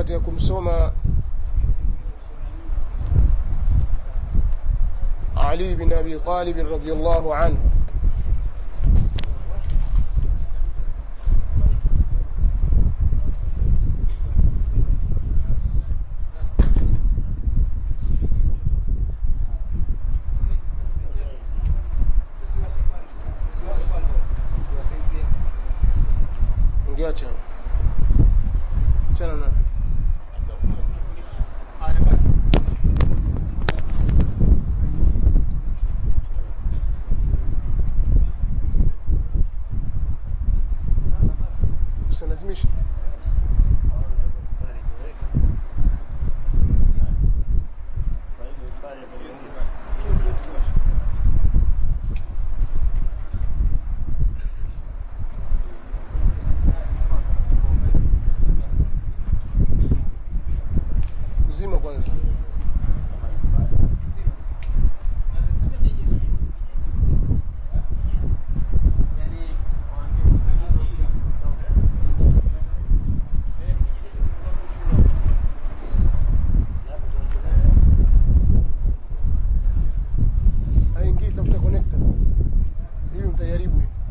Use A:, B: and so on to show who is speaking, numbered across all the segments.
A: katika kumsoma Ali bin Abi Talib radhiyallahu anhu ungeacha chana na usilazimishe uzima kwanza haingii tafuta connector hiyo mtajaribu hiyo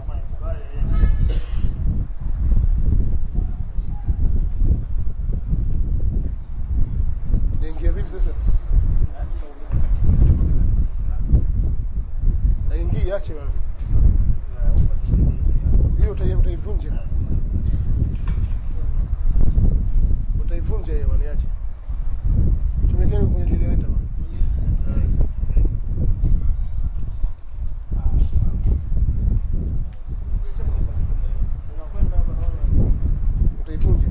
A: Naingia vipi sasa? Naingia ache bwana. Hiyo utai- utaivunja. Utaivunja hiyo bwana ache. Tumekeni kwenye generator bwana. Haya. Utaivunja.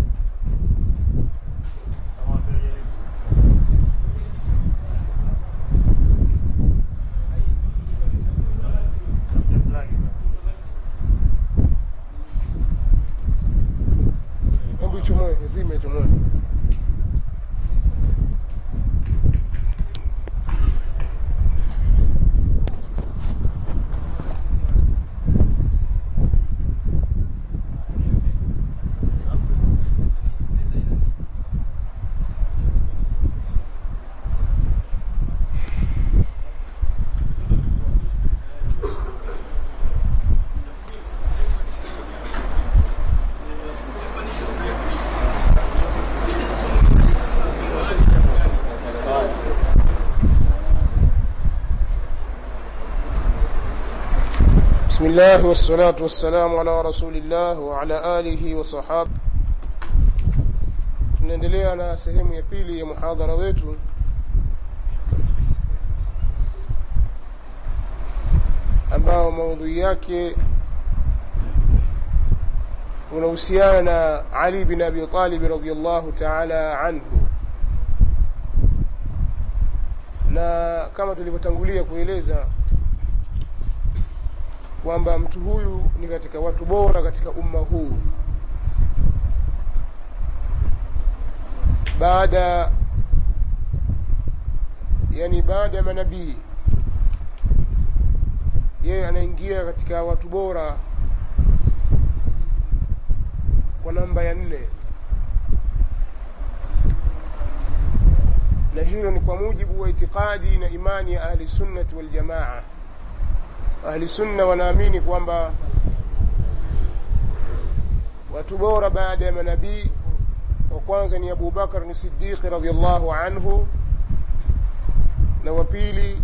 A: Hebu ichomoe, zime ichomoe. بسم الله والصلاة والسلام على رسول الله وعلى آله وصحابه tunaendelea na sehemu ya pili ya muhadhara wetu ambao maudhui yake unahusiana na Ali bin Abi Talib radhiyallahu ta'ala anhu na kama tulivyotangulia kueleza kwamba mtu huyu ni katika watu bora katika umma huu baada yani baada ya manabii yeye anaingia katika watu bora kwa namba ya nne na hilo ni kwa mujibu wa itikadi na imani ya ahli sunnati wal jamaa ahli sunna wanaamini kwamba watu bora baada ya manabii wa kwanza ni Abu Bakar ni Siddiq radhiallahu anhu na wa pili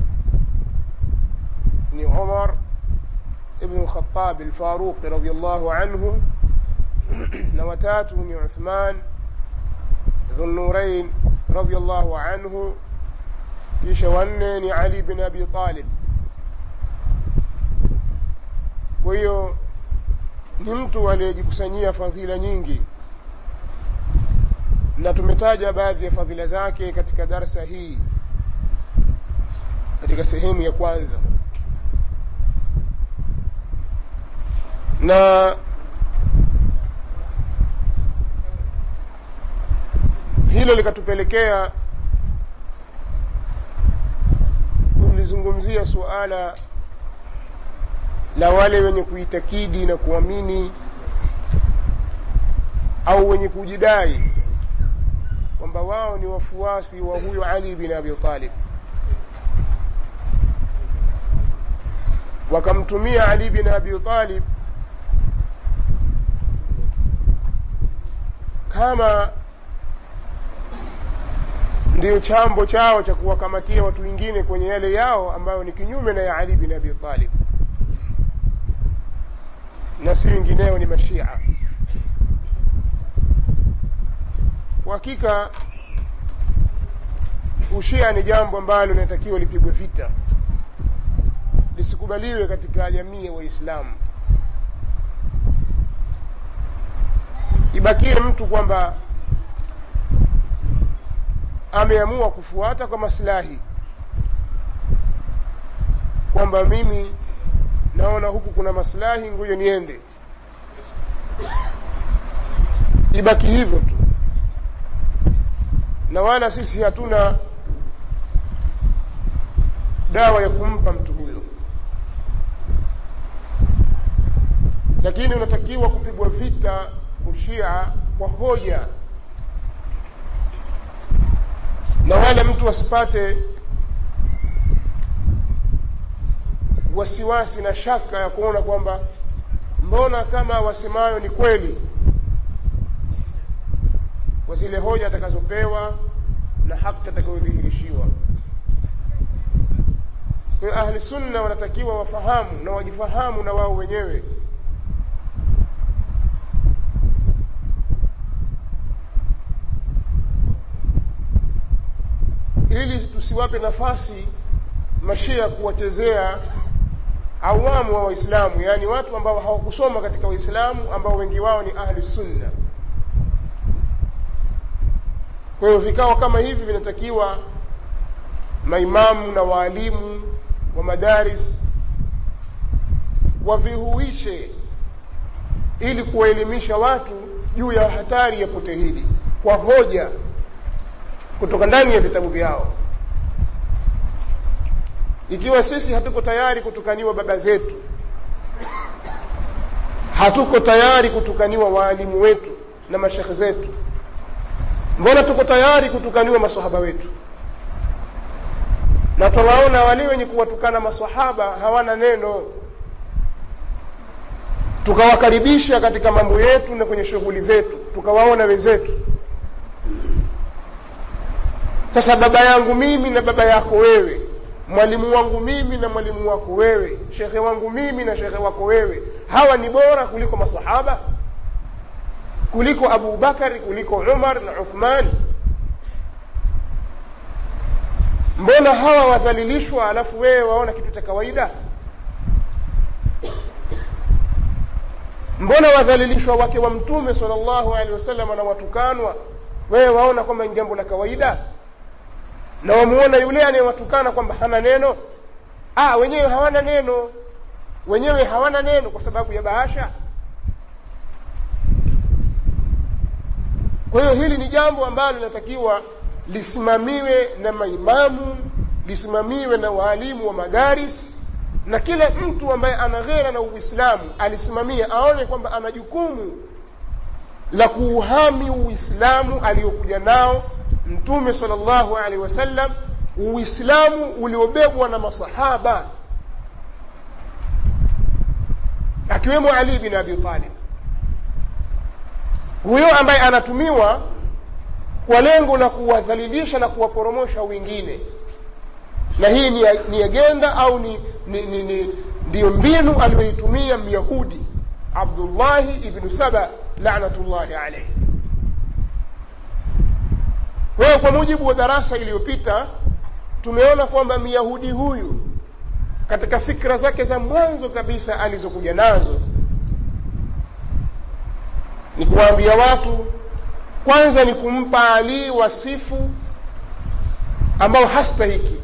A: ni Umar ibn al-Khattab al-Faruq radhiallahu anhu na watatu ni Uthman Dhunnurain radhiallahu anhu kisha wanne ni Ali bin Abi Talib kwa hiyo ni mtu aliyejikusanyia fadhila nyingi na tumetaja baadhi ya fadhila zake katika darsa hii katika sehemu ya kwanza na hilo likatupelekea kulizungumzia suala la wale wenye kuitakidi na kuamini au wenye kujidai kwamba wao ni wafuasi wa huyo ali bin abi talib wakamtumia ali bin abi talib kama ndiyo chambo chao cha kuwakamatia watu wengine kwenye yale yao ambayo ni kinyume na ya ali bin abi talib na si wengineo ni mashia kwa hakika ushia ni jambo ambalo linatakiwa lipigwe vita lisikubaliwe katika jamii ya waislamu ibakie mtu kwamba ameamua kufuata kwa maslahi kwamba mimi naona huku kuna maslahi ngoja niende ibaki hivyo tu na wala sisi hatuna dawa ya kumpa mtu huyo lakini unatakiwa kupigwa vita ushia kwa hoja na wala mtu asipate wasiwasi na shaka ya kuona kwamba mbona kama wasemayo ni kweli kwa zile hoja atakazopewa na haki atakayodhihirishiwa kwa hiyo ahli sunna wanatakiwa wafahamu na wajifahamu na wao wenyewe ili tusiwape nafasi mashia kuwachezea awamu wa waislamu yaani watu ambao hawakusoma katika waislamu ambao wengi wao ni ahli sunna kwa hiyo vikao kama hivi vinatakiwa maimamu na waalimu wa madaris wavihuishe ili kuwaelimisha watu juu ya hatari ya pote hili kwa hoja kutoka ndani ya vitabu vyao ikiwa sisi hatuko tayari kutukaniwa baba zetu hatuko tayari kutukaniwa waalimu wetu na mashekhe zetu mbona tuko tayari kutukaniwa masahaba wetu na twawaona wale wenye kuwatukana masahaba hawana neno tukawakaribisha katika mambo yetu na kwenye shughuli zetu tukawaona wenzetu sasa baba yangu mimi na baba yako wewe mwalimu wangu mimi na mwalimu wako wewe shekhe wangu mimi na shekhe wako wewe hawa ni bora kuliko masahaba kuliko abu bakari kuliko umar na uthman mbona hawa wadhalilishwa alafu wewe waona kitu cha kawaida mbona wadhalilishwa wake wa mtume sala llahu alehi wasallam na watukanwa wewe waona kwamba ni jambo la kawaida na wamuona yule anayewatukana kwamba hana neno ah, wenyewe hawana neno wenyewe hawana neno kwa sababu ya bahasha kwa hiyo hili ni jambo ambalo linatakiwa lisimamiwe na maimamu lisimamiwe na waalimu wa madaris na kila mtu ambaye ana ghera na uislamu alisimamia aone kwamba ana jukumu la kuuhami uislamu aliyokuja nao mtume sala llahu alehi wasallam uislamu uliobebwa na masahaba akiwemo ali bin abi talib huyo ambaye anatumiwa kwa lengo la kuwadhalilisha na kuwaporomosha wengine na hii ni, ni agenda au ni ndiyo ni, ni, ni mbinu aliyoitumia myahudi abdullahi ibnu saba lanatullahi alaihi kwa hiyo kwa mujibu wa darasa iliyopita tumeona kwamba myahudi huyu katika fikra zake za mwanzo kabisa alizokuja nazo ni kuwaambia watu kwanza ni kumpa alii wasifu ambao hastahiki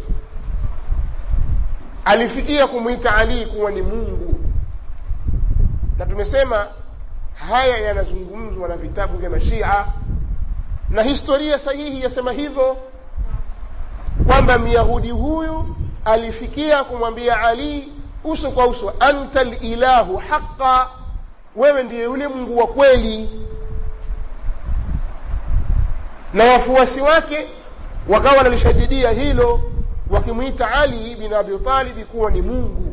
A: alifikia kumwita alii kuwa ni mungu na tumesema haya yanazungumzwa na vitabu vya mashia na historia sahihi yasema hivyo kwamba myahudi huyu alifikia kumwambia ali uso kwa uso anta lilahu haqa wewe ndiye yule mungu wa kweli na wafuasi wake wakawa wanalishajidia hilo wakimwita ali bin abi talibi kuwa ni mungu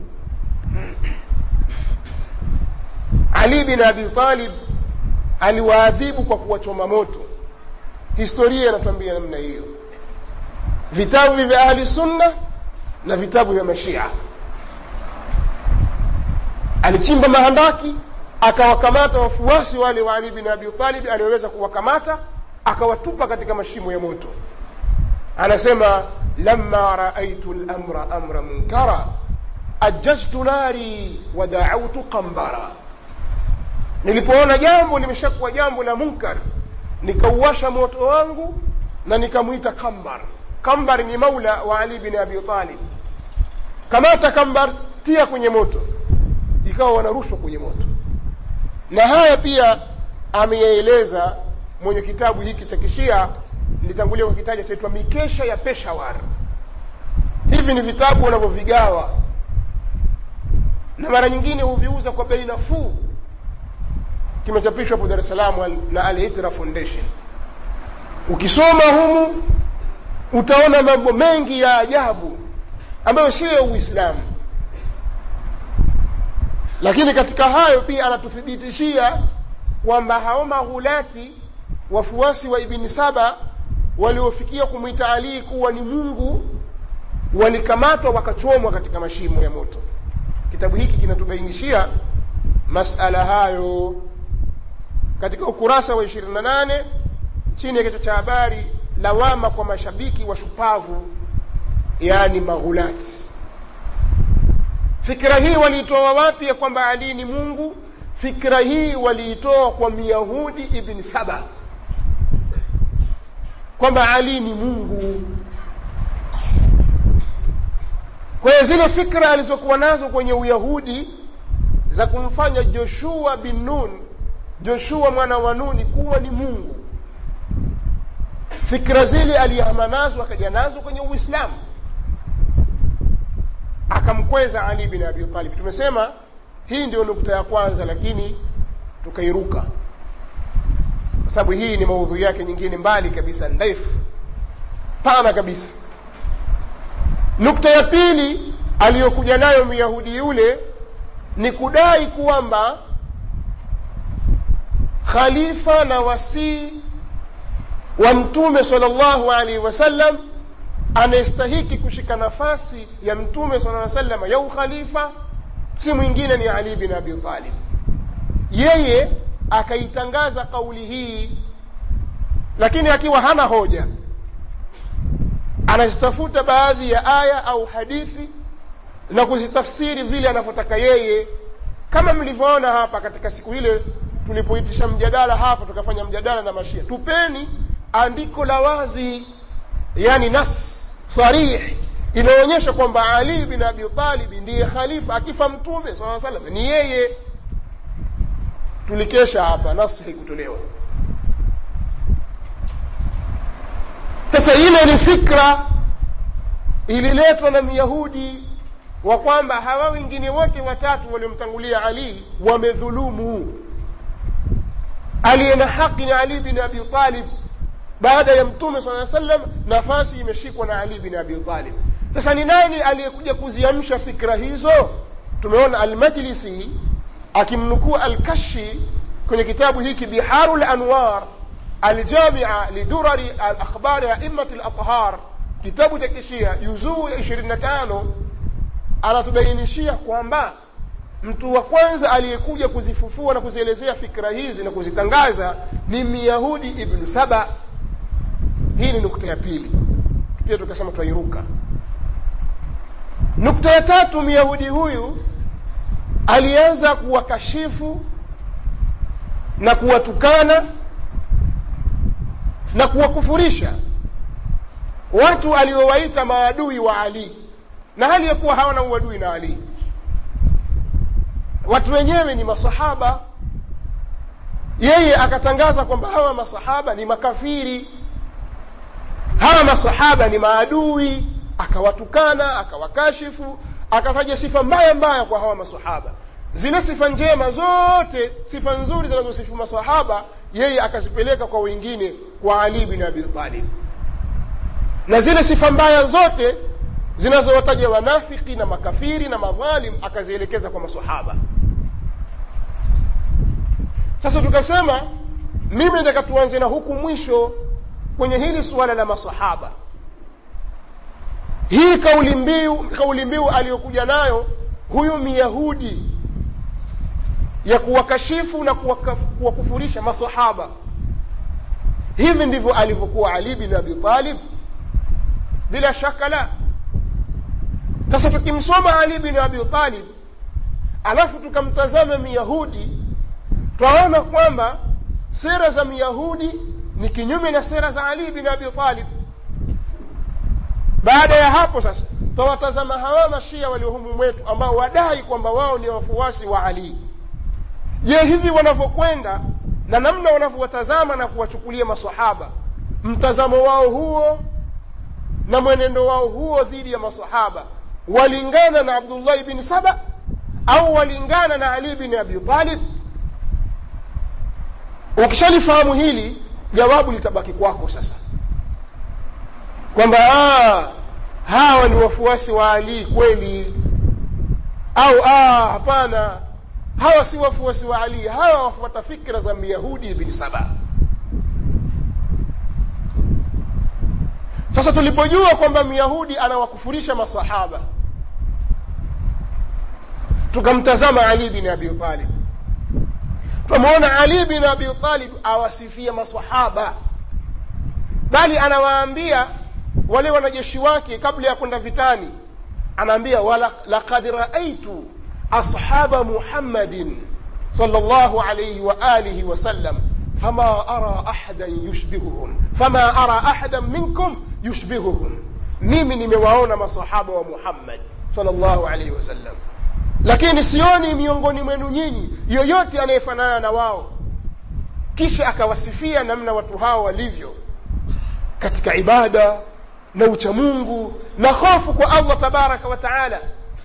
A: ali bin abi talib aliwaadhibu kwa kuwachoma moto historia inatuambia namna hiyo vitabu vya ahli sunna na vitabu vya mashia alichimba mahandaki akawakamata wafuasi wale wa ali bin abi talib alioweza kuwakamata akawatupa katika mashimo ya moto anasema lama raaitu lamra amra munkara ajajtu nari wadautu qambara nilipoona jambo limeshakuwa jambo la munkar nikauwasha moto wangu na nikamwita kambar kambar ni maula wa ali bin abi talib kamata kambar tia kwenye moto ikawa wanarushwa kwenye moto na haya pia ameyaeleza mwenye kitabu hiki cha kishia nilitangulia kukitaja chaitwa mikesha ya peshawar hivi ni vitabu wanavyovigawa na mara nyingine huviuza kwa bei nafuu kimechapishwa hapo dar es salaam na alhitra foundation ukisoma humu utaona mambo mengi ya ajabu ambayo siyo ya uislamu lakini katika hayo pia anatuthibitishia kwamba hao maghulati wafuasi wa ibni saba waliofikia kumwita alii kuwa ni mungu walikamatwa wakachomwa katika mashimo ya moto kitabu hiki kinatubainishia masala hayo katika ukurasa wa 28 chini ya kichwa cha habari lawama kwa mashabiki wa shupavu yaani maghulati fikra hii waliitoa wapi ya kwamba ali ni mungu fikra hii waliitoa kwa myahudi ibni saba kwamba ali ni mungu kwa hiyo zile fikra alizokuwa nazo kwenye uyahudi za kumfanya joshua bin nun joshua mwana wa nuni kuwa ni mungu fikra zile alihama nazo akaja nazo kwenye uislamu akamkweza ali bin abi talib tumesema hii ndio nukta ya kwanza lakini tukairuka kwa sababu hii ni maudhui yake nyingine mbali kabisa ndefu pana kabisa nukta ya pili aliyokuja nayo myahudi yule ni kudai kwamba khalifa na wasii wa mtume salllahu alaihi wasallam anayestahiki kushika nafasi ya mtume sala sallam ya ukhalifa si mwingine ni ali bin abi talib yeye akaitangaza kauli hii lakini akiwa hana hoja anazitafuta baadhi ya aya au hadithi na kuzitafsiri vile anavyotaka yeye kama mlivyoona hapa katika siku ile tulipoitisha mjadala hapa tukafanya mjadala na mashia tupeni andiko la wazi yani nas sarih inaonyesha kwamba ali bin abi talib ndiye khalifa akifa mtume saa salam ni yeye tulikesha hapa nas haikutolewa sasa ile ni fikra ililetwa na myahudi wa kwamba hawa wengine wote watatu waliomtangulia ali wamedhulumu aliye na haki ni ali bin abi talib baada ya mtume saa sallam nafasi imeshikwa na ali bin abi talib sasa ni nani aliyekuja kuziamsha fikra hizo tumeona almajlisi akimnukuu alkashi kwenye kitabu hiki biharu lanwar aljamia lidurari alakhbari aimati lathhar kitabu cha kishia juzuu ya ishirini na tano anatubainishia kwamba mtu wa kwanza aliyekuja kuzifufua na kuzielezea fikra hizi na kuzitangaza ni myahudi ibnu saba hii ni nukta ya pili pia tukasema twairuka nukta ya tatu myahudi huyu alianza kuwakashifu na kuwatukana na kuwakufurisha watu aliowaita maadui wa ali na hali ya kuwa hawana uadui na ali watu wenyewe ni masahaba yeye akatangaza kwamba hawa masahaba ni makafiri hawa masahaba ni maadui akawatukana akawakashifu akataja sifa mbaya mbaya kwa hawa masahaba zile sifa njema zote sifa nzuri zinazosifu masahaba yeye akazipeleka kwa wengine kwa ali bin abi talib na zile sifa mbaya zote zinazowataja wanafiki na makafiri na madhalim akazielekeza kwa masahaba sasa tukasema mimi nataka tuanze na huku mwisho kwenye hili suala la masahaba hii kauli mbiu kauli mbiu aliyokuja nayo huyu myahudi ya kuwakashifu na kuwakufurisha masahaba hivi ndivyo alivyokuwa ali bin abi talib bila shaka la sasa tukimsoma ali bin abi talib alafu tukamtazama myahudi twaona kwamba sera za myahudi ni kinyume na sera za ali bin abi talib baada ya hapo sasa twawatazama hawa mashia waliohumu mwetu ambao wadai kwamba wao ni wafuasi wa ali je hivi wanavyokwenda na namna wanavyowatazama na kuwachukulia masahaba mtazamo wao huo na mwenendo wao huo dhidi ya masahaba walingana na abdullahi bin saba au walingana na ali bin abi talib ukishalifahamu hili jawabu litabaki kwako sasa kwamba hawa ni wafuasi wa ali kweli au hapana hawa si wafuasi wa ali hawa wafuata fikra za myahudi bin saba sasa tulipojua kwamba myahudi anawakufurisha masahaba tukamtazama ali bin abi talib twamwona ali bin abi talib awasifia masahaba bali anawaambia wale wanajeshi wake kabla ya kwenda vitani anaambia lakad raaitu ashaba muhammadin صلى الله عليه وآله وسلم فما أرى أحدا يشبههم فما أرى أحدا منكم يشبههم mimi nimewaona masahaba wa muhammad salllahu alaihi wasallam lakini sioni miongoni mwenu nyinyi yoyote anayefanana na wao kisha akawasifia namna watu hao walivyo katika ibada na uchamungu na hofu kwa allah tabaraka wa taala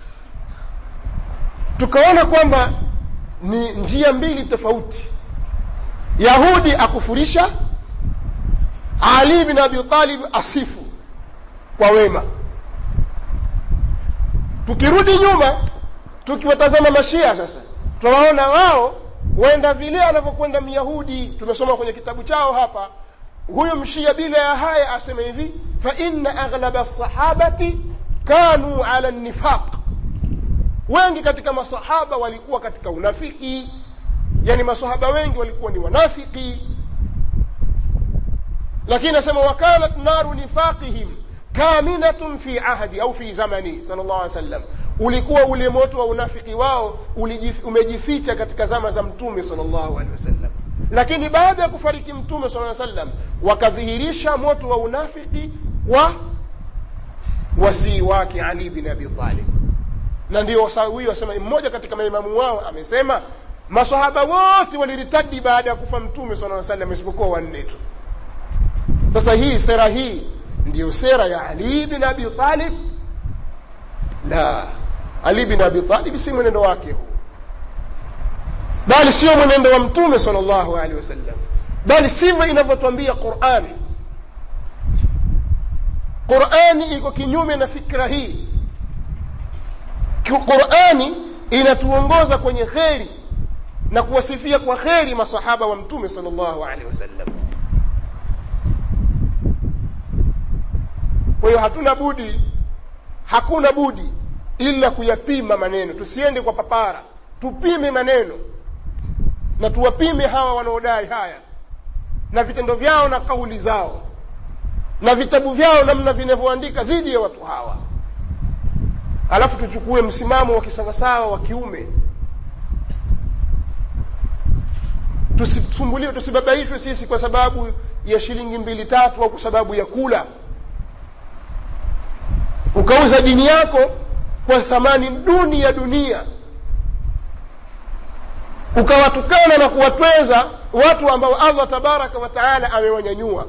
A: tukaona kwamba ni njia mbili tofauti yahudi akufurisha ali bin abi talib asifu kwa wema tukirudi nyuma tukiwatazama mashia sasa tunawaona wao wenda vile anavyokwenda myahudi tumesoma kwenye kitabu chao hapa huyo mshia bila ya haya asema hivi faina aghlaba lsahabati kanu ala nifaq wengi katika masahaba walikuwa katika unafiki yani masahaba wengi walikuwa ni wanafiki lakini asema wakanat naru nifaqihim kaminatun fi ahdi au fi zamani sal llah alih wasallam ulikuwa ule moto wa unafiki wao ulijif, umejificha katika zama za mtume sal llahu alehi wasallam lakini baada ya kufariki mtume sala sallam wakadhihirisha moto wa unafiki wa wasii wake ali bin abi talib na ndio huyo asema mmoja katika maimamu wao amesema masahaba wote waliritadi baada ya kufa mtume sala salam isipokuwa wanne tu sasa hii sera hii ndiyo sera ya ali bin abi talib la ali bin abi talib si mwenendo wake huu bali sio mwenendo wa mtume sal llahu alehi wasallam bali sivyo inavyotwambia qurani qurani iko kinyume na fikra hii qurani inatuongoza kwenye kheri na kuwasifia kwa kheri masahaba wa mtume sal llahu alehi wasallam kwa hiyo hatuna budi hakuna budi ila kuyapima maneno tusiende kwa papara tupime maneno na tuwapime hawa wanaodai haya na vitendo vyao na kauli zao na vitabu vyao namna vinavyoandika dhidi ya watu hawa alafu tuchukue msimamo wa kisawasawa wa kiume tusisumbuliwe tusibabaishwe sisi kwa sababu ya shilingi mbili tatu au kwa sababu ya kula ukauza dini yako kwa thamani duni ya dunia ukawatukana na kuwatweza watu ambao allah tabaraka wa taala amewanyanyua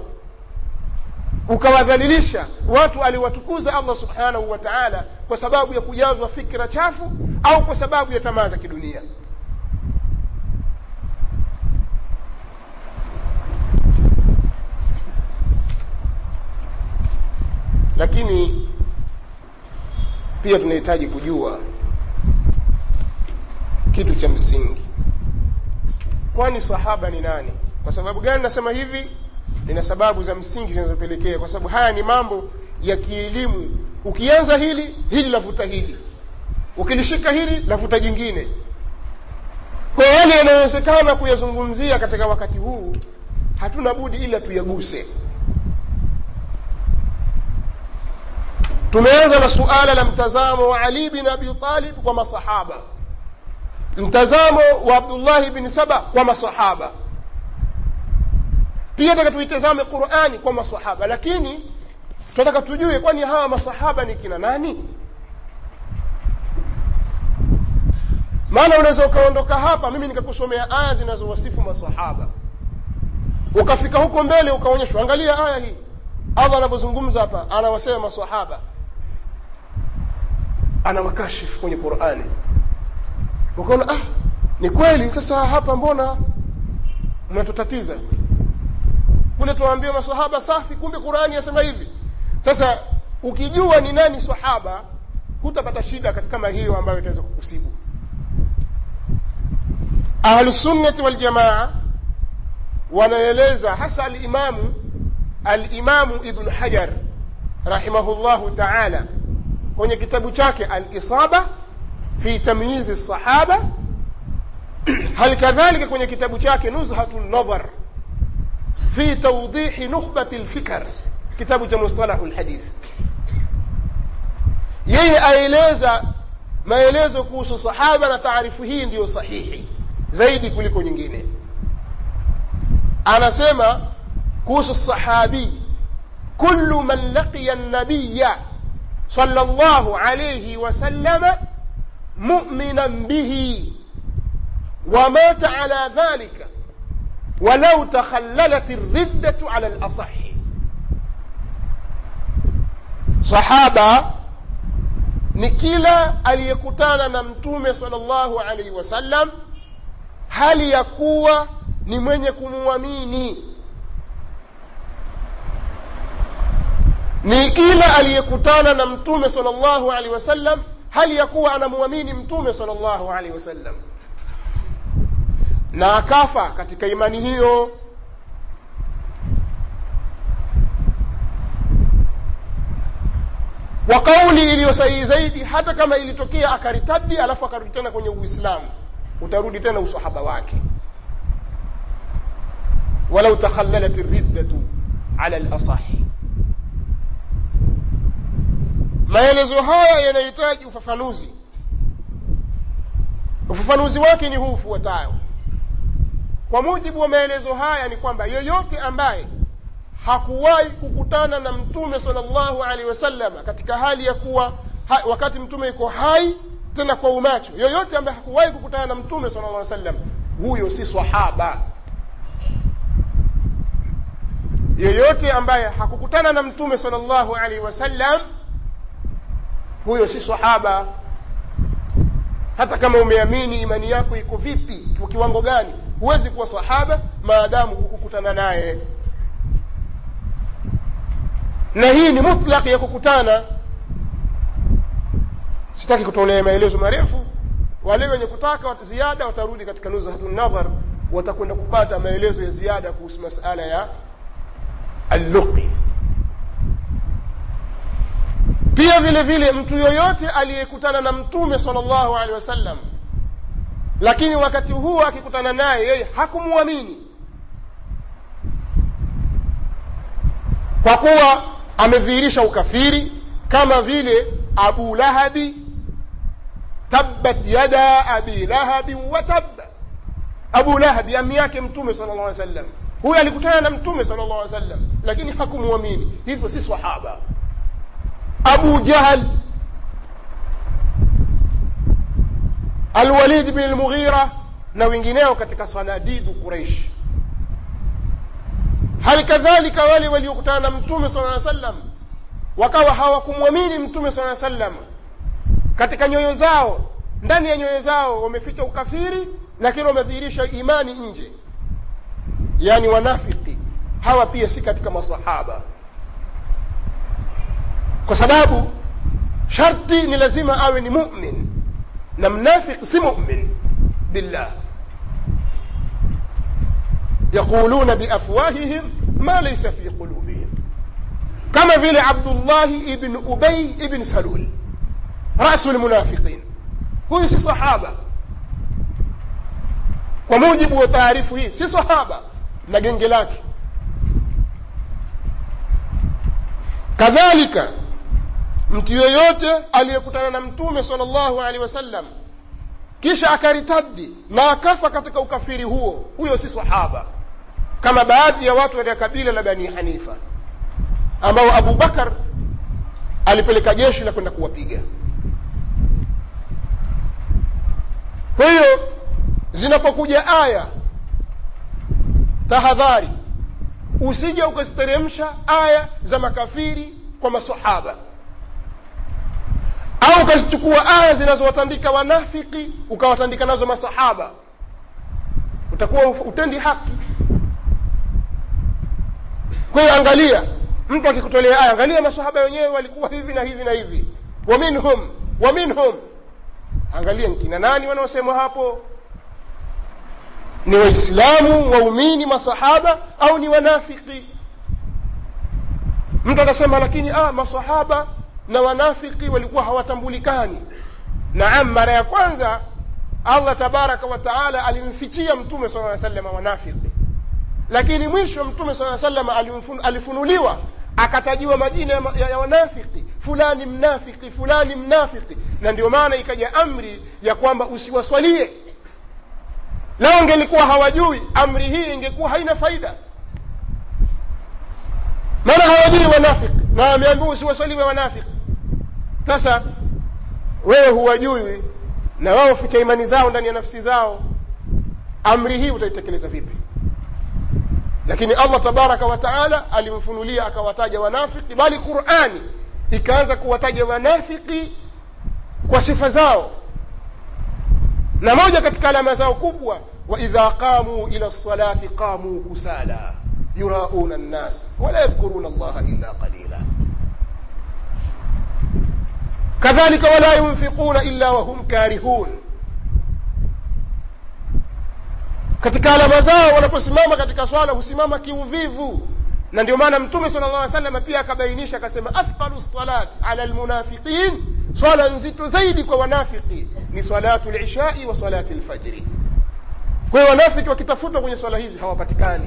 A: ukawadhalilisha watu aliwatukuza allah subhanahu wa taala kwa sababu ya kujazwa fikra chafu au kwa sababu ya tamaa za kidunia lakini pia tunahitaji kujua kitu cha msingi kwani sahaba ni nani kwa sababu gani nasema hivi nina sababu za msingi zinazopelekea kwa sababu haya ni mambo ya kielimu ukianza hili hili lavuta hili ukilishika hili lavuta jingine kwa yale yanayowezekana kuyazungumzia katika wakati huu hatuna budi ila tuyaguse tumeanza na suala la mtazamo wa ali bin abi talib kwa masahaba mtazamo wa abdullahi bin saba kwa masahaba pia taka tuitazame qurani kwa masahaba lakini tunataka tujue kwani hawa masahaba ni kina nani maana unaweza ukaondoka hapa mimi nikakusomea aya zinazowasifu masahaba ukafika huko mbele ukaonyeshwa angalia aya hii allah anapozungumza hapa anawasema masahaba anawakashifu kwenye qurani ukaona ah ni kweli sasa hapa mbona mnatutatiza kule tuwaambia masahaba safi kumbe qurani yasema hivi sasa ukijua ni nani sahaba hutapata shida kama hiyo ambayo itaweza kukusibu ahlusunnati waljamaa wanaeleza hasa alimamu alimamu ibnu hajar rahimahullahu taala kwenye kitabu chake alisaba fi tamyizi sahaba hal kadhalika kwenye kitabu chake nuzhatu nadhar fi tawdihi nukhbati lfikr kitabu cha mustalahu lhadith yeye aeleza maelezo kuhusu sahaba na taarifu hii ndiyo sahihi zaidi kuliko nyingine anasema kuhusu sahabi kullu man laqiya nabiya صلى الله عليه وسلم مؤمنا به ومات على ذلك ولو تخللت الردة على الأصح صحابة ni kila aliyekutana na mtume salllahu alaihi wasallam hali ya kuwa ni mwenye kumwamini ni kila aliyekutana na mtume salllahu alaihi wasallam hali ya kuwa anamwamini mtume salllahu alaihi wasallam na akafa katika imani hiyo wa kauli iliyo sahihi zaidi hata kama ilitokea akaritadi alafu akarudi tena kwenye uislamu utarudi tena usahaba wake walau takhallalat riddatu ala lasahi maelezo haya yanahitaji ufafanuzi ufafanuzi wake ni huu ufuatayo kwa mujibu wa maelezo haya ni kwamba yoyote ambaye hakuwahi kukutana na mtume salllahu alehi wasallam katika hali ya kuwa ha, wakati mtume yuko hai tena kwa umacho yoyote ambaye hakuwahi kukutana na mtume sala llah sallam huyo si sahaba yoyote ambaye hakukutana na mtume salllahu alaihi wasallam huyo si sahaba hata kama umeamini imani yako iko vipi kwa kiwango gani huwezi kuwa sahaba maadamu hukukutana naye na hii ni mutlaq ya kukutana sitaki kutolea maelezo marefu wale wenye kutaka ziada watarudi katika nuzhatu nadhar watakwenda kupata maelezo ya ziada kuhusu masala ya alluqi pia vile vile mtu yoyote aliyekutana na mtume salllahu alehi wasallam lakini wakati huo akikutana naye yeye hakumwamini kwa kuwa amedhihirisha ukafiri kama vile abu lahabi tabbat yada abi lahabin wa tabba abu lahabi ami yake mtume sala llah sallam huyo alikutana na mtume sala llah sallam lakini hakumwamini hivyo si sahaba abu jahal alwalid bin lmughira na wengineo katika sanadidu quraish hali kadhalika wale waliokutana na mtume sala aa sallam wakawa hawakumwamini mtume sala aa sallam katika nyoyo zao ndani ya nyoyo zao wameficha ukafiri lakini wamedhihirisha imani nje yaani wanafiki hawa pia si katika masahaba kwa sababu sharti ni lazima awe ni mumin na mnafiki si mumin billah yaquluna biafwahihim ma laysa fi qulubihim kama vile abdullahi ibn ubay ibn salul rasu lmunafiqin huyu si sahaba kwa mujibu wa taarifu hii si sahaba na genge lake kadhalika mtu yoyote aliyekutana na mtume sala llahu alehi wasallam kisha akaritadi na akafa katika ukafiri huo huyo si sahaba kama baadhi ya watu katika kabila la bani hanifa ambao abu bakar alipeleka jeshi la kwenda kuwapiga kwa hiyo zinapokuja aya tahadhari usije ukaziteremsha aya za makafiri kwa masahaba au ukazichukua aya zinazowatandika wanafiki ukawatandika nazo masahaba utakuwa utendi haki kwa hiyo angalia mtu akikutolea aya angalia masahaba wenyewe walikuwa hivi na hivi na hivi wa minhum wa minhum angalia nkina nani wanaosemwa hapo ni waislamu waumini masahaba au ni wanafiki mtu atasema lakini ah, masahaba na wanafiki walikuwa hawatambulikani naam mara ya kwanza allah tabaraka wa taala alimfichia mtume sala aa salama wanafiki lakini mwisho mtume saa salama alifunuliwa akatajiwa majina ya, ya, ya wanafiki fulani mnafiki fulani mnafiki na ndio maana ikaja amri ya kwamba usiwaswalie lao ingelikuwa hawajui amri hii ingekuwa haina faida maana hawajui wanafiki na wameambiwa usiwaswaliwe wanafiki sasa wewe huwajui na wao ficha imani zao ndani ya nafsi zao amri hii utaitekeleza vipi lakini allah tabaraka wa taala alimfunulia akawataja wanafiki bali qurani ikaanza kuwataja wanafiki kwa sifa zao na moja katika alama zao kubwa waidha qamuu ila lsalati qamuu kusala yurauna nnas wala yadhkuruna allaha illa qalila kadhalika wala yunfiquna illa wahum karihun katika alama zao wanaposimama katika swala husimama kiuvivu na ndio maana mtume sala llah salama pia akabainisha akasema athqalu lsalat ala lmunafiqin swala nzito zaidi kwa wanafiki ni salatu lishai wa salati lfajri kwa hiyo wanafiki wakitafutwa kwenye swala hizi hawapatikani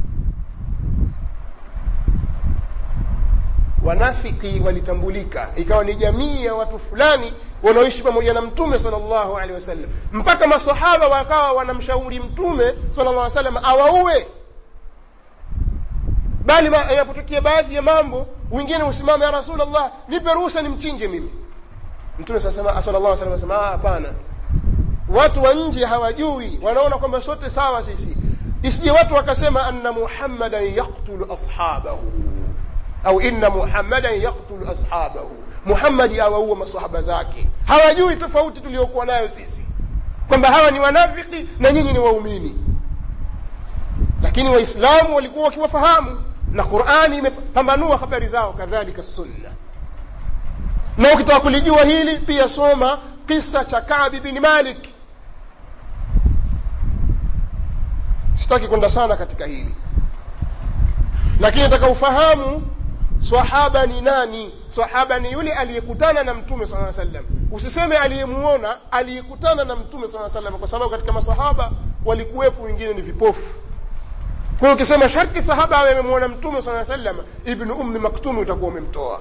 A: wanafiki walitambulika ikawa ni jamii ya watu fulani wanaoishi pamoja na mtume sala llahu alehi wasallam mpaka masahaba wakawa wanamshauri mtume sala llah salam awaue bali inapotokea baadhi ya mambo wengine husimama ya rasulllah nipe ruhusa nimchinje mimi mtume sasema hapana watu wa nje hawajui wanaona kwamba sote sawa sisi isije watu wakasema anna muhammadan yaktulu ashabahu au inna muhammadan yaktulu ashabahu muhammadi awaua masahaba zake hawajui tofauti tuliokuwa nayo sisi kwamba hawa ni wanafiki na nyinyi ni waumini lakini waislamu walikuwa wakiwafahamu na qurani imepambanua habari zao kadhalika sunna na ukitaka kulijua hili pia soma kisa cha kabi bin malik sitaki kwenda sana katika hili lakini nataka ufahamu sahaba ni nani sahaba ni yule aliyekutana na mtume saa sallam usiseme aliyemuona aliyekutana na mtume saa sallam kwa sababu katika masahaba walikuwepo wengine ni vipofu kwa hiyo ukisema sharti sahaba awe amemwona mtume saa sallam ibnu ummi maktumi utakuwa umemtoa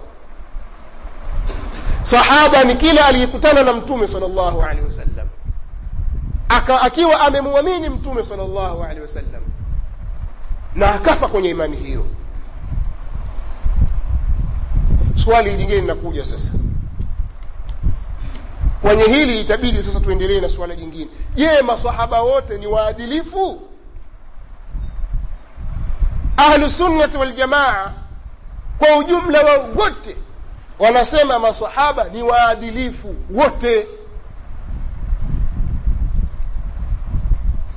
A: sahaba ni kile aliyekutana na mtume sal llahu alehi wasallam Aka, akiwa amemwamini mtume sal llahu alehi wasallam na akafa kwenye imani hiyo swali lingine linakuja sasa kwenye hili itabidi sasa tuendelee na suala jingine je masahaba wote ni waadilifu ahlusunnati waljamaa kwa ujumla wa wote wanasema masahaba ni waadilifu wote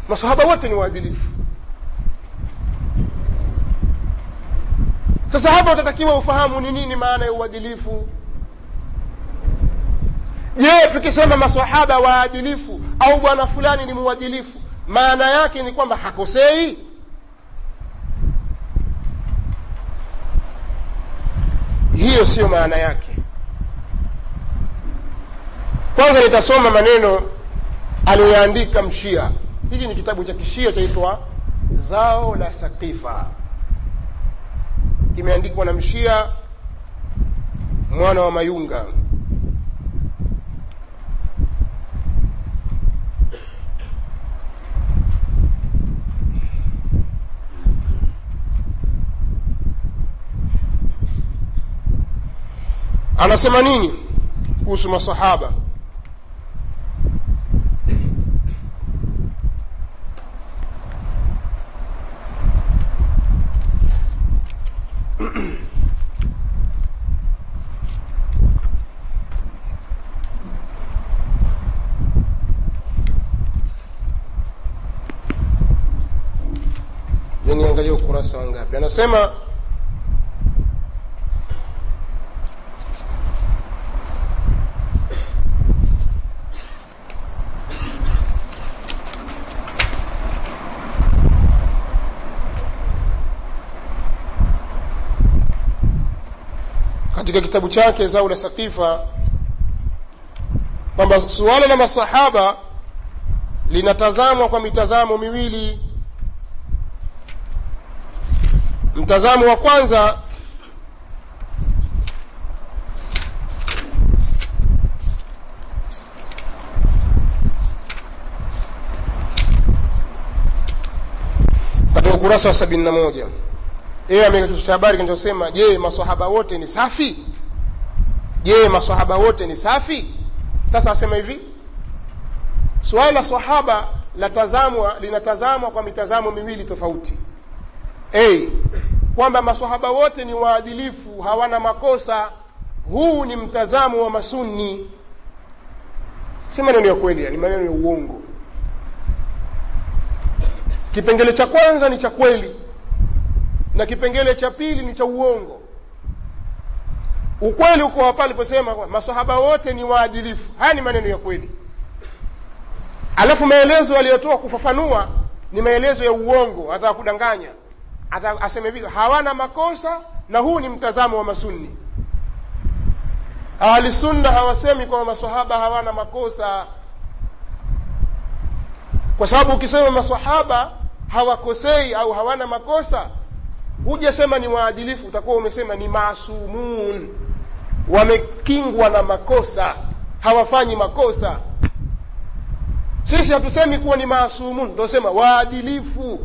A: masahaba wote ni waadilifu sasa hapa utatakiwa ufahamu ni nini maana ya uadilifu je tukisema masahaba waadilifu au bwana fulani ni muadilifu maana yake ni kwamba hakosei hiyo siyo maana yake kwanza nitasoma maneno aliyoyaandika mshia hiki ni kitabu cha kishia chaitwa zao la sakifa kimeandikwa na mshia mwana wa mayunga anasema nini kuhusu masahaba niangalia ukurasa wangapi anasema katika kitabu chake zau la sakifa kwamba suala la masahaba linatazamwa kwa mitazamo miwili mtazamo wa kwanza katika ukurasa wa sabini na moja yeye ameweka cha habari kinachosema je masahaba wote ni safi je masahaba wote ni safi sasa asema hivi suala la sahaba latazamwa linatazamwa kwa mitazamo miwili tofauti a kwamba masahaba wote ni waadilifu hawana makosa huu ni mtazamo wa masunni si maneno ya kweli ni maneno ya uongo kipengele cha kwanza ni cha kweli na kipengele cha pili ni cha uongo ukweli uko hapa aliposema masahaba wote ni waadilifu haya ni maneno ya kweli alafu maelezo aliyotoa kufafanua ni maelezo ya uongo anataka kudanganya Ata, aseme vile hawana makosa na huu ni mtazamo wa masunni ahlisunna hawasemi kwamba masahaba hawana makosa kwa sababu ukisema masahaba hawakosei au hawana makosa hujasema ni waadilifu utakuwa umesema ni maasumun wamekingwa na makosa hawafanyi makosa sisi hatusemi kuwa ni maasumun tunasema waadilifu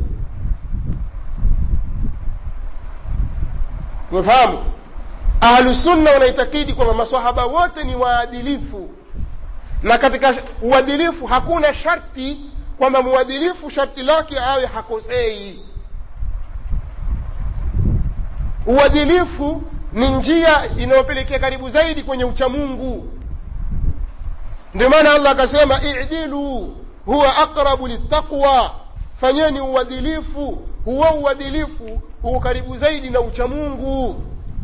A: umefahamu ahlusunna wanaitakidi kwamba masahaba wote ni waadilifu na katika uadilifu hakuna sharti kwamba mwadilifu sharti lake awe hakosei uadilifu ni njia inayopelekea karibu zaidi kwenye uchamungu ndio maana allah akasema idilu huwa aqrabu littaqwa fanyeni uadilifu huo uadilifu huo karibu zaidi na uchamungu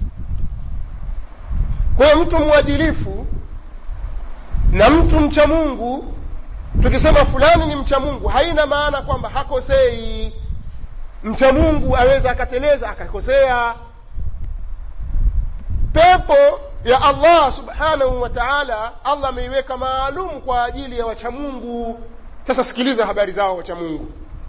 A: kwa hiyo mtu mwadilifu na mtu mcha mungu tukisema fulani ni mcha mungu haina maana kwamba hakosei mcha mungu aweza akateleza akakosea pepo ya allah subhanahu wa taala allah ameiweka maalum kwa ajili ya wachamungu sasa sikiliza habari zao wachamungu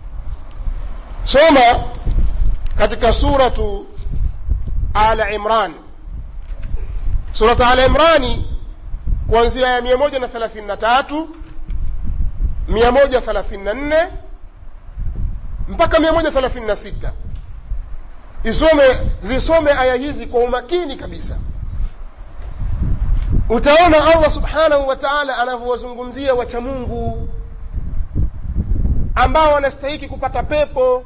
A: soma katika suratu ala imran suratu ala imrani kuanzia ya mia moja na thelathini na tatu mia moja thelathini na nne mpaka mia moja thelathini na sita isome zisome aya hizi kwa umakini kabisa utaona allah subhanahu wa taala anavyowazungumzia wachamungu ambao wanastahiki kupata pepo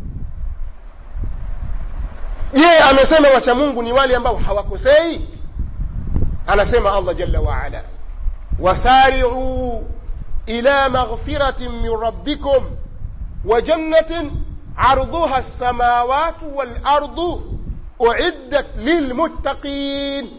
A: je amesema wachamungu ni wale ambao hawakosei anasema allah jalla waala wasariuu ila maghfiratin min rabbikum wa jannatin arduha lsamawatu walardu uiddat lilmuttaqin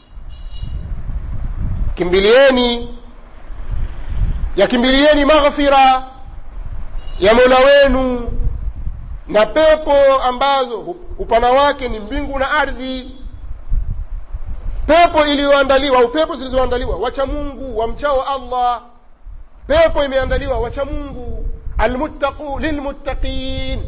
A: kimbilieni yakimbilieni maghfira ya mola wenu na pepo ambazo upana wake ni mbingu na ardhi pepo iliyoandaliwa au pepo zilizoandaliwa wacha mungu wamchao allah pepo imeandaliwa wacha mungu almuttaqu lilmuttaqin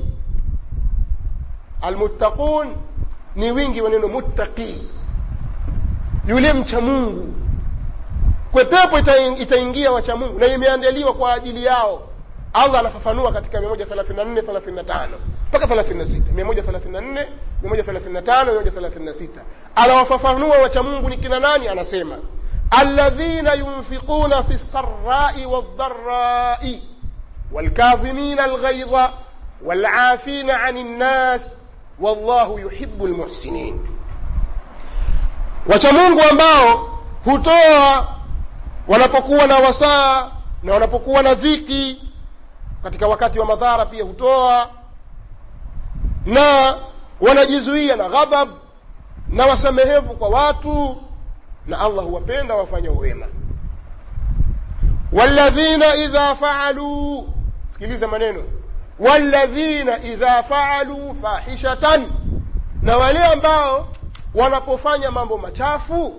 A: almuttaqun ni wingi wa neno muttaqi yule mcha mungu kwe pepo itaingia wacha mungu na imeandaliwa kwa ajili yao allah anafafanua katika 134 35 mpaka 36 134 135 136 anawafafanua wacha mungu ni kina nani anasema alladhina yunfiquna fi lsarai waldharai والكاظمين الغيظ والعافين عن الناس والله يحب المحسنين wachamungu ambao hutoa wanapokuwa na wasaa na wanapokuwa na dhiki katika wakati wa madhara pia hutoa na wanajizuia na ghadhab na wasamehevu kwa watu na allah huwapenda wafanya wema walladhina idha faaluu sikiliza maneno walladhina idha faaluu fahishatan na wale ambao wanapofanya mambo machafu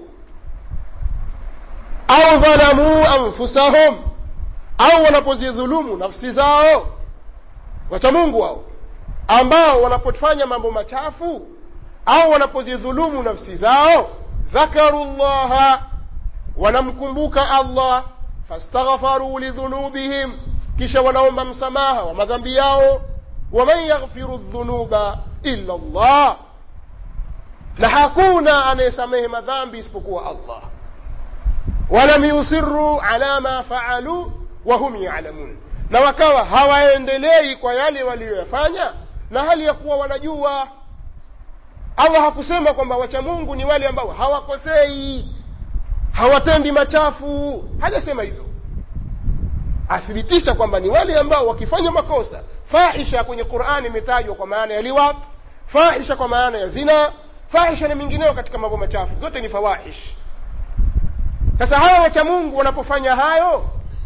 A: au dhalamuu anfusahum au wanapozidhulumu nafsi zao wacha mungu hao ambao wanapofanya mambo machafu au wanapozidhulumu nafsi zao dhakaru llaha wanamkumbuka allah fastaghfaruu lidhunubihim kisha wanaomba msamaha wa madhambi yao waman yaghfiru dhunuba illa llah na hakuna anayesamehe madhambi isipokuwa allah walam yusiruu ala ma faaluu wahum yalamun na wakawa hawaendelei kwa yale waliyoyafanya na hali ya kuwa wanajua allah hakusema kwamba wacha mungu ni wale ambao hawakosei hawatendi machafu hajasema hivyo athibitisha kwamba ni wale ambao wakifanya makosa fahisha kwenye qurani imetajwa kwa maana ya liwat fahisha kwa maana ya zina fahisha na mingineo katika mambo machafu zote ni fawahish sasa hawa wacha mungu wanapofanya hayo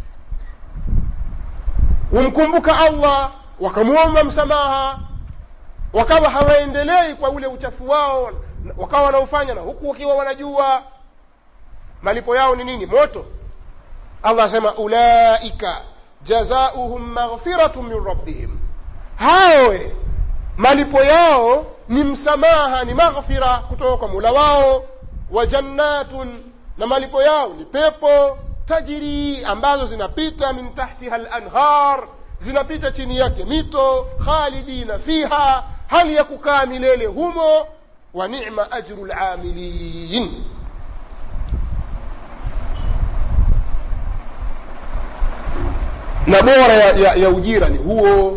A: humkumbuka allah wakamwomba msamaha wakawa hawaendelei kwa ule uchafu wao wakawa wanaofanya na huku wakiwa wanajua malipo yao ni nini moto allah asema ulaika jazauhum maghfiratu min rabbihim hawe malipo yao ni msamaha ni maghfira kutoka kwa mula wao wa jannatun na malipo yao ni pepo tajiri ambazo zinapita min tahtiha lanhar zinapita chini yake mito khalidina fiha hali ya kukaa milele humo wa nima ajru lamilin na bora ya, ya, ya ujira ni huo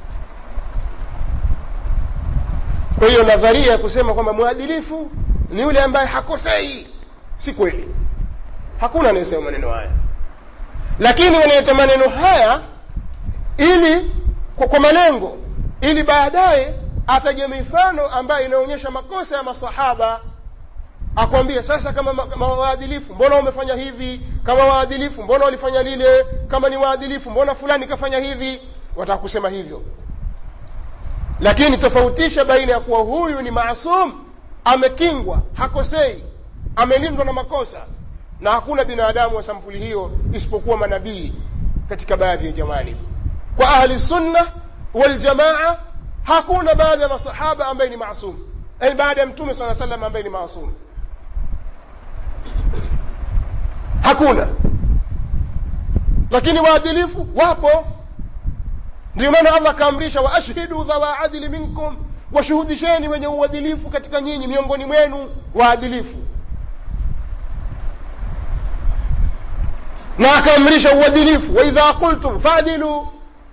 A: kwa hiyo nadharia ya kusema kwamba mwadilifu ni yule ambaye hakosei si kweli hakuna anayesema maneno haya lakini wanaleta maneno haya ili kwa, kwa malengo ili baadaye ataje mifano ambayo inaonyesha makosa ya masahaba akwambia sasa kama ma- waadilifu mbona umefanya hivi kama waadilifu mbona walifanya lile kama ni waadilifu mbona fulani kafanya hivi wataka kusema hivyo lakini tofautisha baina ya kuwa huyu ni maasum amekingwa hakosei amelindwa na makosa na hakuna binadamu wa sampuli hiyo isipokuwa manabii katika baadhi ya jamani kwa ahli sunna waljamaa hakuna baadhi ya masahaba ambaye ni maasum yani baada ya mtume saa salam ambaye ni maasum hakuna lakini waadilifu wapo ndio maana allah akaamrisha waashhidu dhawa adili minkum washuhudisheni wenye uadilifu katika nyinyi miongoni mwenu waadilifu na akaamrisha uadilifu waidha qultum fadilu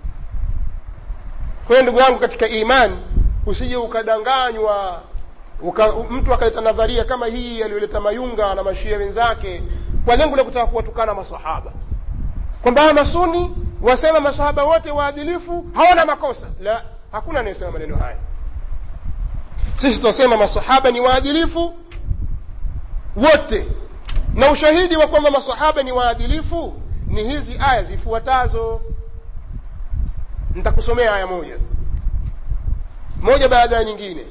A: kwa hiyo ndugu yangu katika imani usije ukadanganywa uka, mtu akaleta nadharia kama hii aliyoleta mayunga na mashia wenzake kwa lengo la kutaka kuwatukana masahaba kwamba hawa masuni wasema masahaba wote waadilifu hawana makosa la hakuna anayesema maneno haya sisi tunasema masahaba ni waadilifu wote na ushahidi wa kwamba masahaba ni waadilifu ni hizi aya zifuatazo nitakusomea aya moja moja baada ya nyingine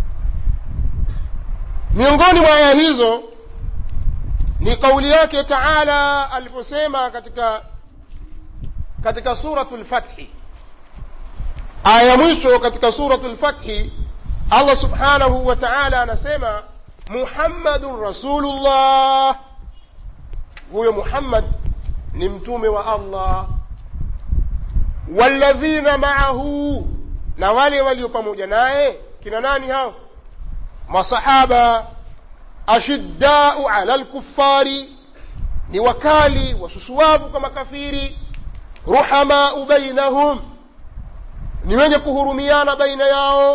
A: miongoni mwa aya hizo ni kauli yake taala aliposema katika katika suratu lfathi aya ya mwisho katika suratu lfathi allah subhanahu wa taala anasema muhammadun rasulullah huyo muhammad ni mtume wa allah walladhina maahu na wale walio pamoja naye kina nani hao masahaba ashiddau ala lkuffari ni wakali wasusuwavu kwa makafiri ruhamau bainahum ni wenye kuhurumiana baina yao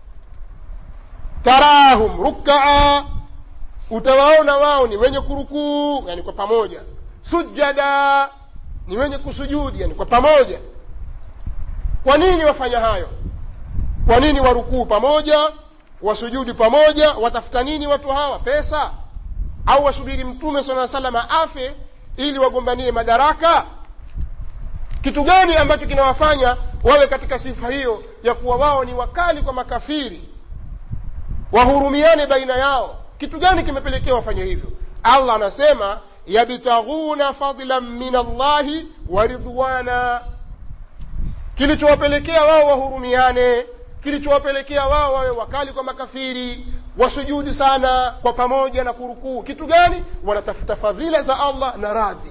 A: tarahum rukaa utawaona wao ni wenye kurukuu yani kwa pamoja sujada ni wenye kusujudi yani kwa pamoja kwa nini wafanya hayo kwa nini warukuu pamoja wasujudi pamoja watafuta nini watu hawa pesa au wasubiri mtume sala salama afe ili wagombanie madaraka kitu gani ambacho kinawafanya wawe katika sifa hiyo ya kuwa wao ni wakali kwa makafiri wahurumiane baina yao kitu gani kimepelekea wafanye hivyo allah anasema yabtaghuna fadlan min allahi wa ridwana kilichowapelekea wao wahurumiane kilichowapelekea wao wawe wakali kwa makafiri wasujudi sana kwa pamoja na kurukuu kitu gani wanatafuta fadhila za allah na radhi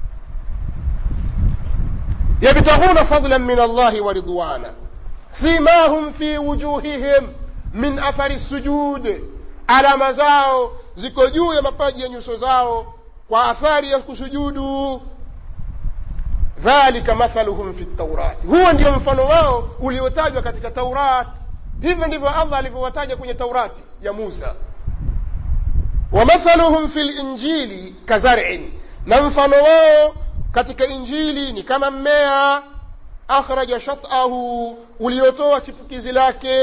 A: yabtaghuna fadlan min allahi wa ridwana simahum fi wujuhihim min athari sujud alama zao ziko juu ya mapaji ya nyuso zao kwa athari ya kusujudu dhalika mathaluhum fi taurati huo ndio mfano wao uliotajwa katika taurat hivyo ndivyo allah alivyowataja kwenye taurati ya musa wamathaluhum fi linjili kazarin na mfano wao katika injili ni kama mmea akhraja shatahu uliotoa chipukizi lake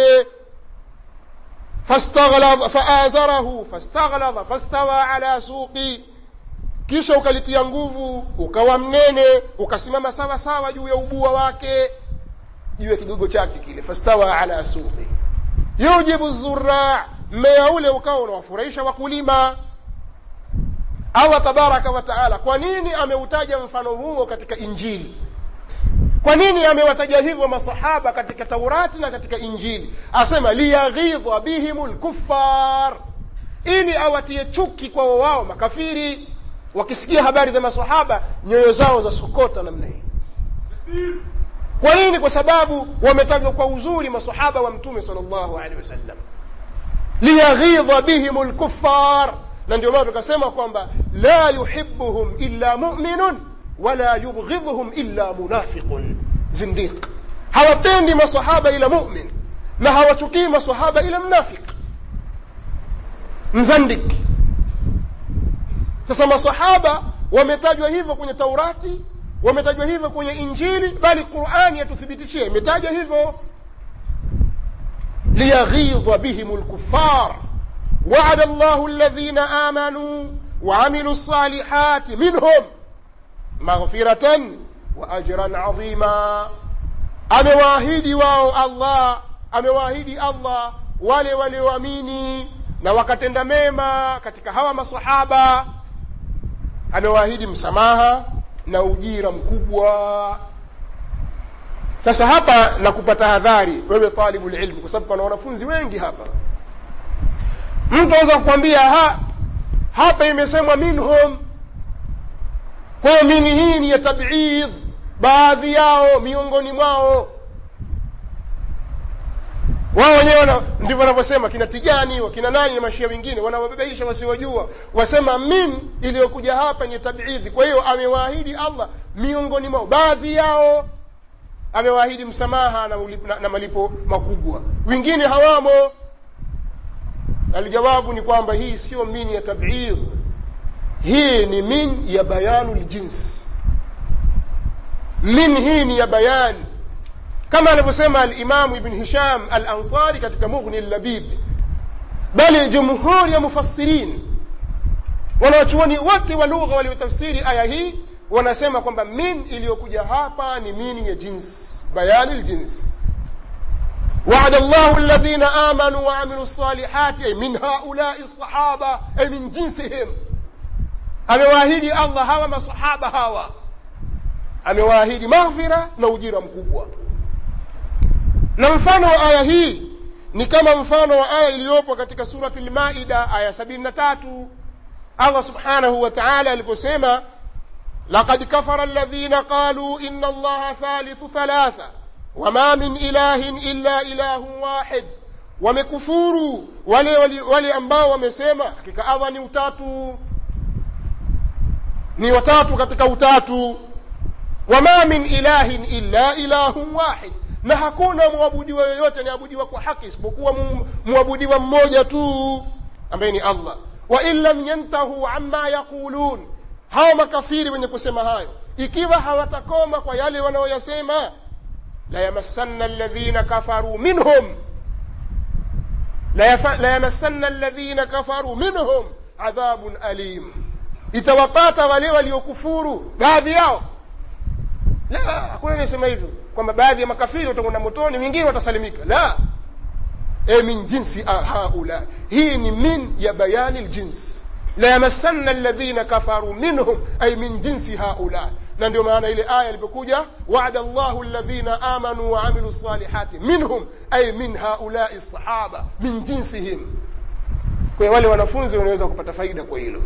A: faazarahu fastaghlada fastawa ala suqi kisha ukalitia nguvu ukawa mnene ukasimama sawa sawa juu ya ubua wake juu ya kigogo chake kile fastawa ala suqi yujibu zura mmea ule ukawa unawafurahisha wakulima allah tabaraka wa taala kwa nini ameutaja mfano huo katika injili kwa nini amewataja hivyo masahaba katika taurati na katika injili asema liyaghidha bihim lkuffar ili awatie chuki kwa wao makafiri wakisikia habari za masahaba nyoyo zao za sokota namna hii kwa nini kwa sababu wametajwa kwa uzuri masahaba wa mtume sal llahu alehi wasallam liyaghidha bihim lkuffar na ndio maana tukasema kwamba la yuhibuhum illa muminun wala yubghidhuhum illa munafiqun zindiq hawapendi masahaba ila mumin na hawachukii masahaba ila mnafiq mzandik sasa masahaba wametajwa hivyo kwenye taurati wametajwa hivyo kwenye injili bali qurani yatuthibitishia imetaja hivyo liyaghidha bihim lkufar وعد الله الذين آمنوا وعملوا الصالحات منهم مغفرة وأجرا عظيما amewaahidi wao allah amewaahidi allah wale walioamini na wakatenda mema katika hawa masahaba amewaahidi msamaha na ujira mkubwa sasa hapa na kupata hadhari wewe talibu lilmu kwa sababu pana wanafunzi wengi hapa mtu anaweza kukwambia ha, hapa imesemwa minhum kwa hiyo mini hii ni ya tabidh baadhi yao miongoni mwao wao wenyewe ndivyo wanavyosema kina tijani wakina nani na mashia wengine wanawabebaisha wasiojua wasema min iliyokuja hapa ni tabidhi kwa hiyo amewaahidi allah miongoni mwao baadhi yao amewaahidi msamaha na, na, na malipo makubwa wengine hawamo aljawabu ni kwamba hii sio min ya tabidh hii ni min ya bayanu ljins min hii ni ya bayani kama alivyosema alimamu ibn hisham al ansari katika mughni labib bali jumhuri ya mufassirin wanawachuoni wote wa lugha waliotafsiri aya hii wanasema kwamba min iliyokuja hapa ni min ya jins bayani ljins وعد الله الذين آمنوا وعملوا الصالحات أي من هؤلاء الصحابة أي من جنسهم amewaahidi allah hawa masahaba hawa amewaahidi maghfira na ujira mkubwa na mfano wa aya hii ni kama mfano wa aya iliyopo katika surati lmaida aya sabini na tatu allah subhanahu wa taala aliposema laqad kafara alladhina qaluu ina allaha thalithu thalatha wama min ilahin illa ilahun wahid wamekufuru wale, wale, wale ambao wamesema hakika allah ni utatu ni watatu katika utatu wama min ilahin illa ilahun wahid na hakuna mwabudiwa yoyote aniabudiwa kwa haki isipokuwa mwabudiwa mmoja tu ambaye ni allah wa in lam yantahu amma yaqulun hawa makafiri wenye kusema hayo ikiwa hawatakoma kwa yale wanaoyasema la yamassanna alladhina kafaru minhum la yamassanna alladhina kafaru minhum adhabun alim itawapata wale waliokufuru baadhi yao la hakuna anayesema hivyo kwamba baadhi ya makafiri watakwenda motoni wengine watasalimika la e min jinsi haula hii ni min ya bayani ljins la yamassanna alladhina kafaru minhum ay min jinsi haula na ndio maana ile aya ilipokuja wa'ada Allahu alladhina amanu wa amilu salihati minhum ay min haulai sahaba min jinsihim kwa wale wanafunzi wanaweza kupata faida kwa hilo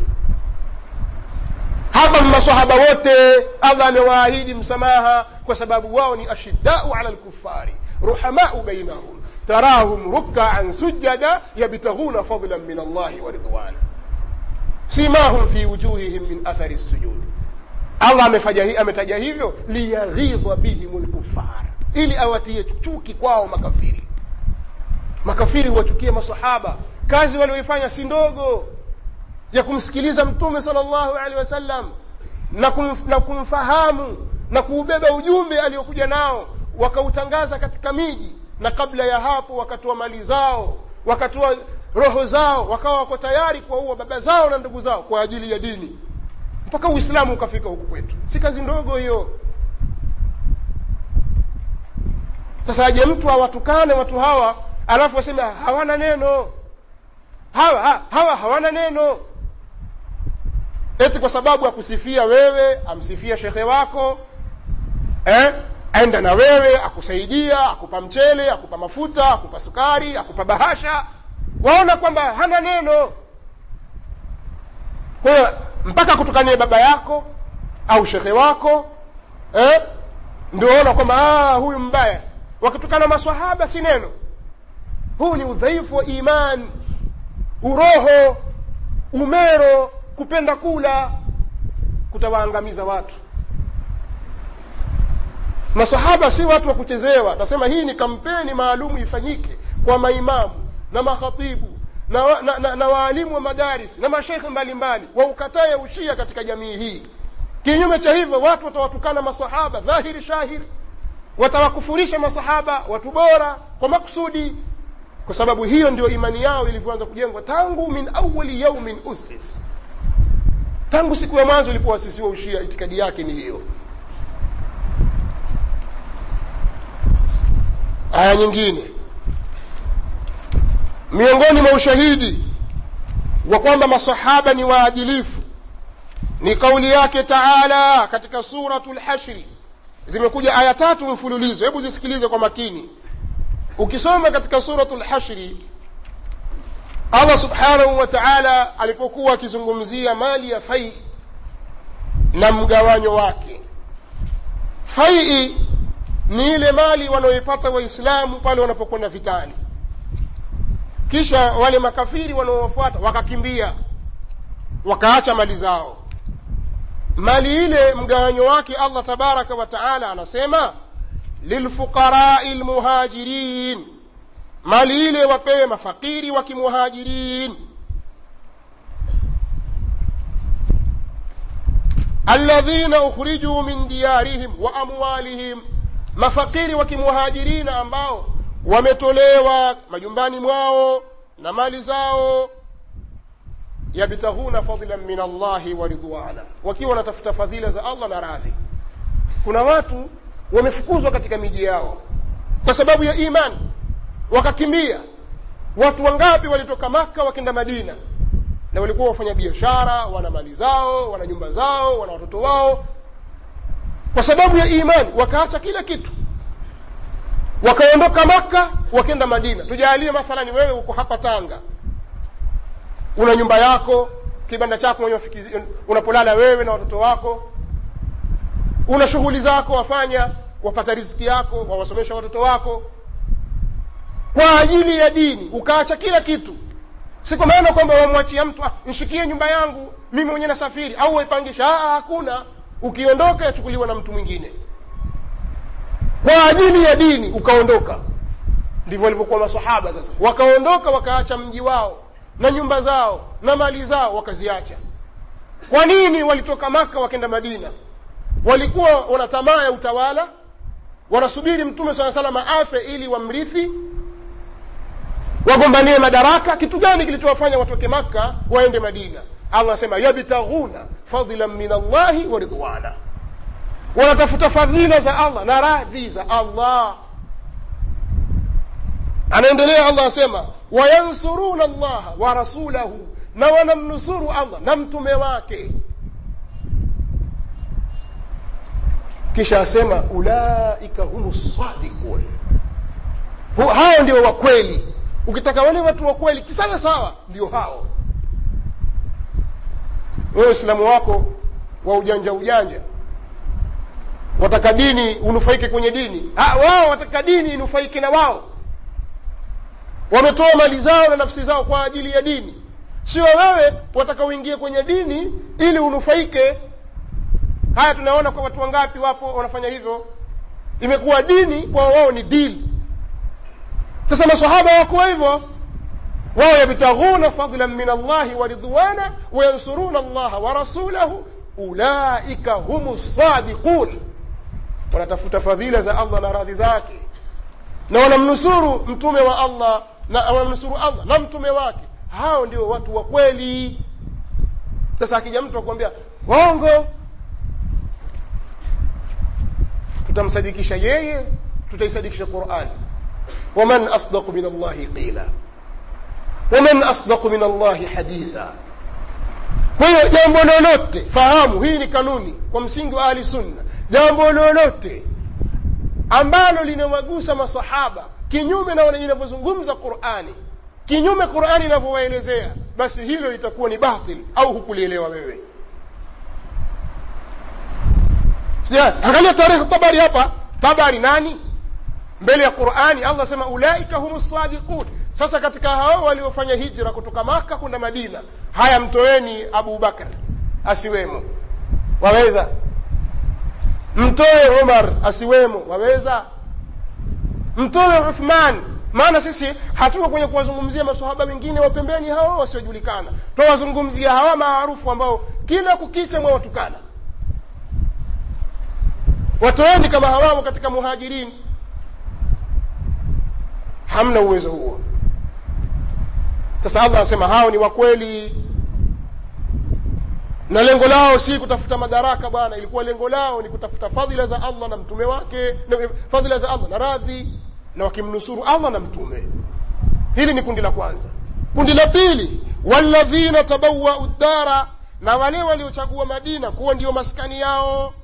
A: hapa masahaba wote allah amewaahidi msamaha kwa sababu wao ni ashiddau ala lkufari ruhamau bainahum tarahum rukaan sujada yabtaghuna fadlan min allahi wa ridwana simahum fi wujuhihim min athari sujud allah ametaja hivyo liyaghidha bihim lkufar ili awatie chuki kwao makafiri makafiri huwachukia masahaba kazi walioifanya si ndogo ya kumsikiliza mtume salllahu alehi wasallam na, kumf, na kumfahamu na kuubeba ujumbe aliokuja nao wakautangaza katika miji na kabla ya hapo wakatoa mali zao wakatoa roho zao wakawa wako tayari kuwaua baba zao na ndugu zao kwa ajili ya dini mpaka uislamu ukafika huku kwetu si kazi ndogo hiyo sasa aje mtu awatukane watu hawa alafu waseme hawana neno hawa ha, hawa hawana neno eti kwa sababu akusifia wewe amsifia shekhe wako eh? aenda na wewe akusaidia akupa mchele akupa mafuta akupa sukari akupa bahasha waona kwamba hana neno kwa hiyo mpaka kutukanie baba yako au shekhe wako eh? ndio waona kwamba ah, huyu mbaya wakitukana maswahaba si neno huu ni udhaifu wa imani uroho umero kupenda kula kutawaangamiza watu masahaba si watu wa kuchezewa nasema hii ni kampeni maalumu ifanyike kwa maimamu na makhatibu na, na, na, na waalimu wa madaris na mashekhe mbalimbali waukataye ushia katika jamii hii kinyume cha hivyo watu watawatukana masahaba dhahiri shahiri watawakufurisha masahaba watu bora kwa maksudi kwa sababu hiyo ndio imani yao ilivyoanza kujengwa tangu min awali yaumin usis tangu siku ya mwanzo ilipoasisiwa ushia itikadi yake ni hiyo aya nyingine miongoni mwa ushahidi wa kwamba masahaba ni waadilifu ni kauli yake taala katika suratu lhashri zimekuja aya tatu mfululizo hebu zisikilize kwa makini ukisoma katika suratu lhashri allah subhanahu wa taala alipokuwa akizungumzia mali ya fai na mgawanyo wake faii ni ile mali wanaoipata waislamu pale wanapokwenda vitani kisha wale makafiri wanaowafuata wakakimbia wakaacha mali zao mali ile mgawanyo wake allah tabaraka wa taala anasema lilfuqarai lmuhajirin mali ile wapewe mafakiri wa kimuhajirin alladhina ukhrijuu min diyarihim wa amwalihim mafakiri wa kimuhajirina ambao wametolewa majumbani mwao na mali zao yabtaghuna fadlan min allahi wa ridwana wakiwa wanatafuta fadhila za allah na radhi kuna watu wamefukuzwa katika miji yao kwa sababu ya imani wakakimbia watu wangapi walitoka maka wakenda madina na walikuwa wafanya biashara wana mali zao wana nyumba zao wana watoto wao kwa sababu ya imani wakaacha kila kitu wakaondoka maka wakenda madina tujalie mathalani wewe uko hapa tanga una nyumba yako kibanda chako mwenye unapolala wewe na watoto wako una shughuli zako wafanya wapata riziki yako wawasomesha watoto wako kwa ajili ya dini ukaacha kila kitu si kwa maana kwamba wamwachia mtu ah, nshikie nyumba yangu mimi mwenyewe nasafiri au waipangisha hakuna ukiondoka yachukuliwa na mtu mwingine kwa ajili ya dini ukaondoka ndivyo walivyokuwa masahaba sasa wakaondoka wakaacha mji wao na nyumba zao na mali zao wakaziacha kwa nini walitoka maka wakenda madina walikuwa wana tamaa ya utawala wanasubiri mtume saa salama afe ili wamrithi wagombanie madaraka kitu gani kilichowafanya watoke makka waende madina allah anasema yabtaghuna fadlan min allahi wa ridwana wanatafuta fadhila za allah na radhi za allah anaendelea allah asema wayansuruna allaha wa rasulahu na wanamnusuru allah na mtume wake kisha asema ulaika humu sadiqun hao ndio wakweli ukitaka wale watu wa kweli kisawa sawa ndio hao wewe uislamu wako wa ujanja ujanja wataka dini unufaike kwenye dini ha, wao wataka dini inufaike na wao wametoa mali zao na nafsi zao kwa ajili ya dini sio wewe wataka uingie kwenye dini ili unufaike haya tunaona kwa watu wangapi wapo wanafanya hivyo imekuwa dini kwa wao ni dili sasa masahaba wako hivyo wao yabtaghuna fadlan min allahi wa ridwana wayansuruna allaha wa rasulahu ulaika humu sadiqun wanatafuta fadhila za allah na radhi zake na wanamnusuru mtume wa allah na wanamnusuru allah na mtume wake hao ndio watu wa kweli sasa akija mtu akwambia waongo tutamsadikisha yeye tutaisadikisha qurani waman asdaqu min allahi qila waman asdaqu min allahi haditha kwa hiyo jambo lolote fahamu hii ni kanuni kwa msingi wa ahli sunna jambo lolote ambalo linawagusa masahaba kinyume na inavyozungumza qurani kinyume qurani inavyowaelezea basi hilo itakuwa ni batil au hukulielewa wewe angalia tarikhi tabari hapa tabari nani mbele ya qurani allah sema ulaika hum sadiqun sasa katika hao waliofanya hijra kutoka maka kwenda madina haya mtoeni abu bakar asiwemo waweza mtoe umar asiwemo waweza mtoe uthman maana sisi hatuko kwenye kuwazungumzia masahaba wengine wa pembeni hao wasiojulikana twawazungumzia hawa maarufu ambao kila kukicha mwawatukana watoeni kama hawamo katika muhajirini hamna uwezo huo sasa allah anasema hao ni wakweli na lengo lao si kutafuta madaraka bwana ilikuwa lengo lao ni kutafuta fadhila za allah na mtume wake na fadhila za allah na radhi na wakimnusuru allah na mtume hili ni kundi la kwanza kundi la pili walladhina tabawau ddara na wale waliochagua madina kuwa ndiyo maskani yao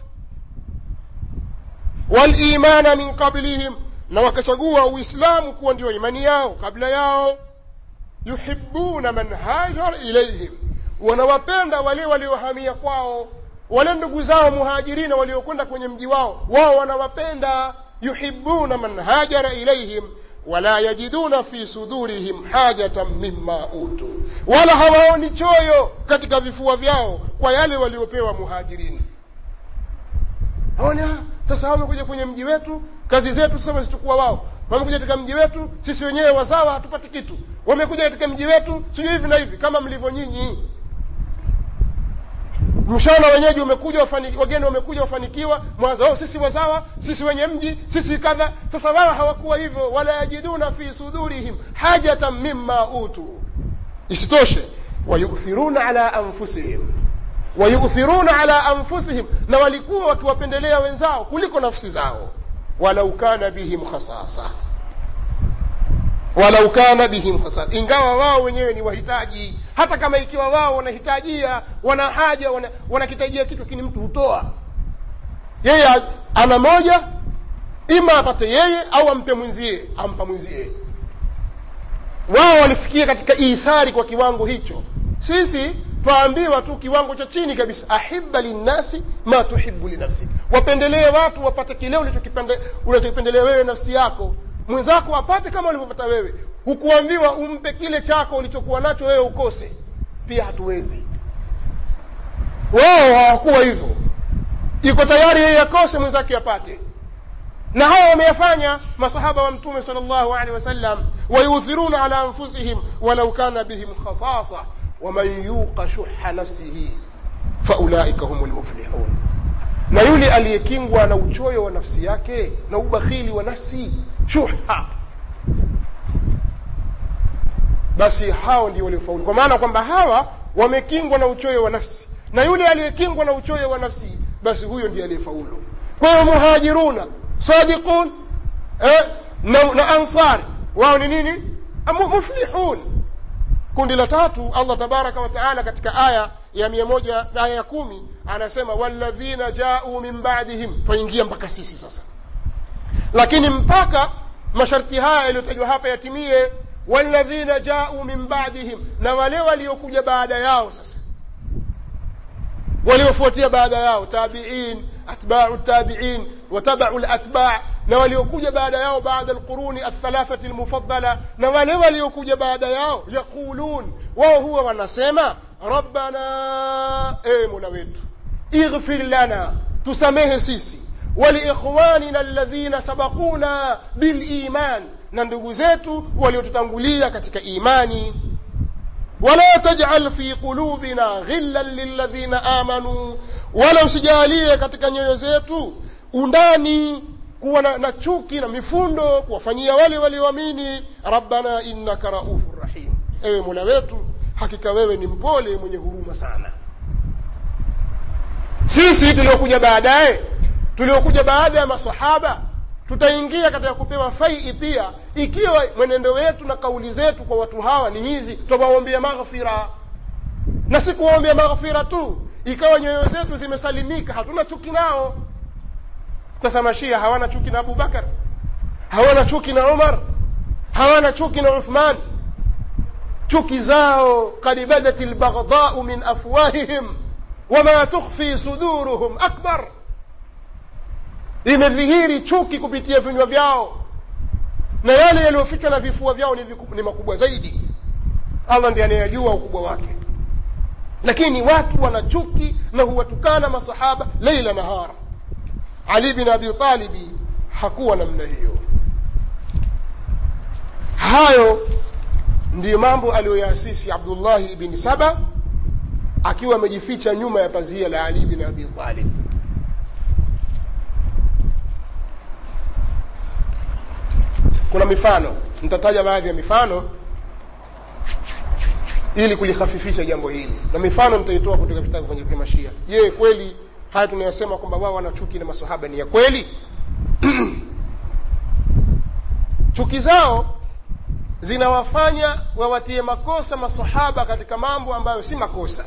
A: walimana min qablihim na wakachagua uislamu kuwa ndio imani yao kabla yao yuhibuna man hajara ilaihim wanawapenda wale waliohamia kwao wale ndugu zao muhajirina waliokwenda kwenye mji wao wao wanawapenda yuhibuna man hajara ilaihim wala yajiduna fi sudurihim hajatan mima utu wala hawaoni choyo katika vifua vyao kwa yale waliopewa muhajirini haoni sasa hao wamekuja kwenye mji wetu kazi zetu sasa wazichukua wao wamekuja katika mji wetu sisi wenyewe wazawa hatupati kitu wamekuja katika mji wetu sijui hivi na hivi kama mlivyo nyinyi mshana wenyeji umekuja wafani, wageni wamekuja wafanikiwa mwanza oh, sisi wazawa sisi wenye mji sisi kadha sasa wao hawakuwa hivyo wala yajiduna fi sudurihim hajatan mimma utu isitoshe wayuthiruna ala anfusihim wayuthiruna ala anfusihim na walikuwa wakiwapendelea wenzao kuliko nafsi zao walau kana bihim khasasa walau kana bihim khasasa ingawa wao wenyewe ni wahitaji hata kama ikiwa wao wanahitajia wana haja wana- wanakitajia kitu lakini mtu hutoa yeye a- ana moja ima apate yeye au ampe mwenzie ampa mwenzie wao walifikia katika ithari kwa kiwango hicho sisi twaambiwa tu kiwango cha chini kabisa ahibba linnasi ma tuhibu linafsik wapendelee watu wapate kile ulichokipende- unachokipendelea wewe nafsi yako mwenzako apate kama ulivyopata wewe hukuambiwa umpe kile chako ulichokuwa nacho wewe ukose pia hatuwezi wao hawakuwa hivyo iko tayari yeye akose mwenzake apate na haya wameyafanya masahaba wa mtume sal llahu alehi wasallam wayuthiruna ala anfusihim walau kana bihim khasasa waman yuqa shuha nafsihi faulaika hum lmuflihun na yule aliyekingwa na uchoyo wa nafsi yake na ubakhili wa nafsi shuha basi hao ndio waliofaulu kwa maana kwamba hawa wamekingwa na uchoyo wa nafsi na yule aliyekingwa na uchoyo wa nafsi basi huyo ndiye aliyefaulu kwa hiyo muhajiruna sadiqun eh, na, na ansari wao ni nini Amu- muflihun kundi la tatu allah tabaraka wataala katika aya ya mia moja aya ya kumi anasema walladhina jau min badihim twaingia mpaka sisi sasa lakini mpaka masharti haya yaliyotajwa hapa yatimie walladhina jau min badihim na wale waliokuja baada yao sasa waliofuatia baada yao tabiin atbau tabiin watabau latba na waliokuja baada yao baada alquruni althalathati almufaddala na wale waliokuja baada yao yaqulun wao huwa wanasema rabbana e mola wetu ighfir lana tusamehe sisi waliikhwanina alladhina sabaquna biliman na ndugu zetu waliotutangulia katika imani ولا تجعل في قلوبنا غلا للذين آمنوا wala usijalie katika nyoyo zetu undani kuwa na, na chuki na mifundo kuwafanyia wale walioamini rabbana innaka raufur rahim ewe mola wetu hakika wewe ni mpole mwenye huruma sana sisi tuliokuja baadaye tuliokuja baada ya masahaba tutaingia katika kupewa faii pia ikiwa mwenendo wetu na kauli zetu kwa watu hawa ni hizi tutawaombea maghfira na si kuwaombea maghfira tu ikawa nyoyo zetu zimesalimika hatuna chuki nao sasa mashia hawana chuki na abubakar hawana chuki na umar hawana chuki na uthman chuki zao kad badat lbaghdau min afwahihim wama tukhfi suduruhum akbar imedhihiri chuki kupitia vinywa vyao na yale yaliyofichwa na vifua vyao ni, viku, ni makubwa zaidi allah ndiye anayejua ukubwa wake lakini watu wana chuki na huwatukana masahaba leila nahara ali bin abi talibi hakuwa namna hiyo hayo ndiyo mambo aliyoyaasisi abdullahi ibni saba akiwa amejificha nyuma ya pazia la ali bin abi talib kuna mifano nitataja baadhi ya mifano ili kulihafifisha jambo hili na mifano nitaitoa kutoka vitabu vyenye mashia je kweli haya tunayosema kwamba wao wana chuki na masahaba ni ya kweli chuki zao zinawafanya wawatie makosa masahaba katika mambo ambayo si makosa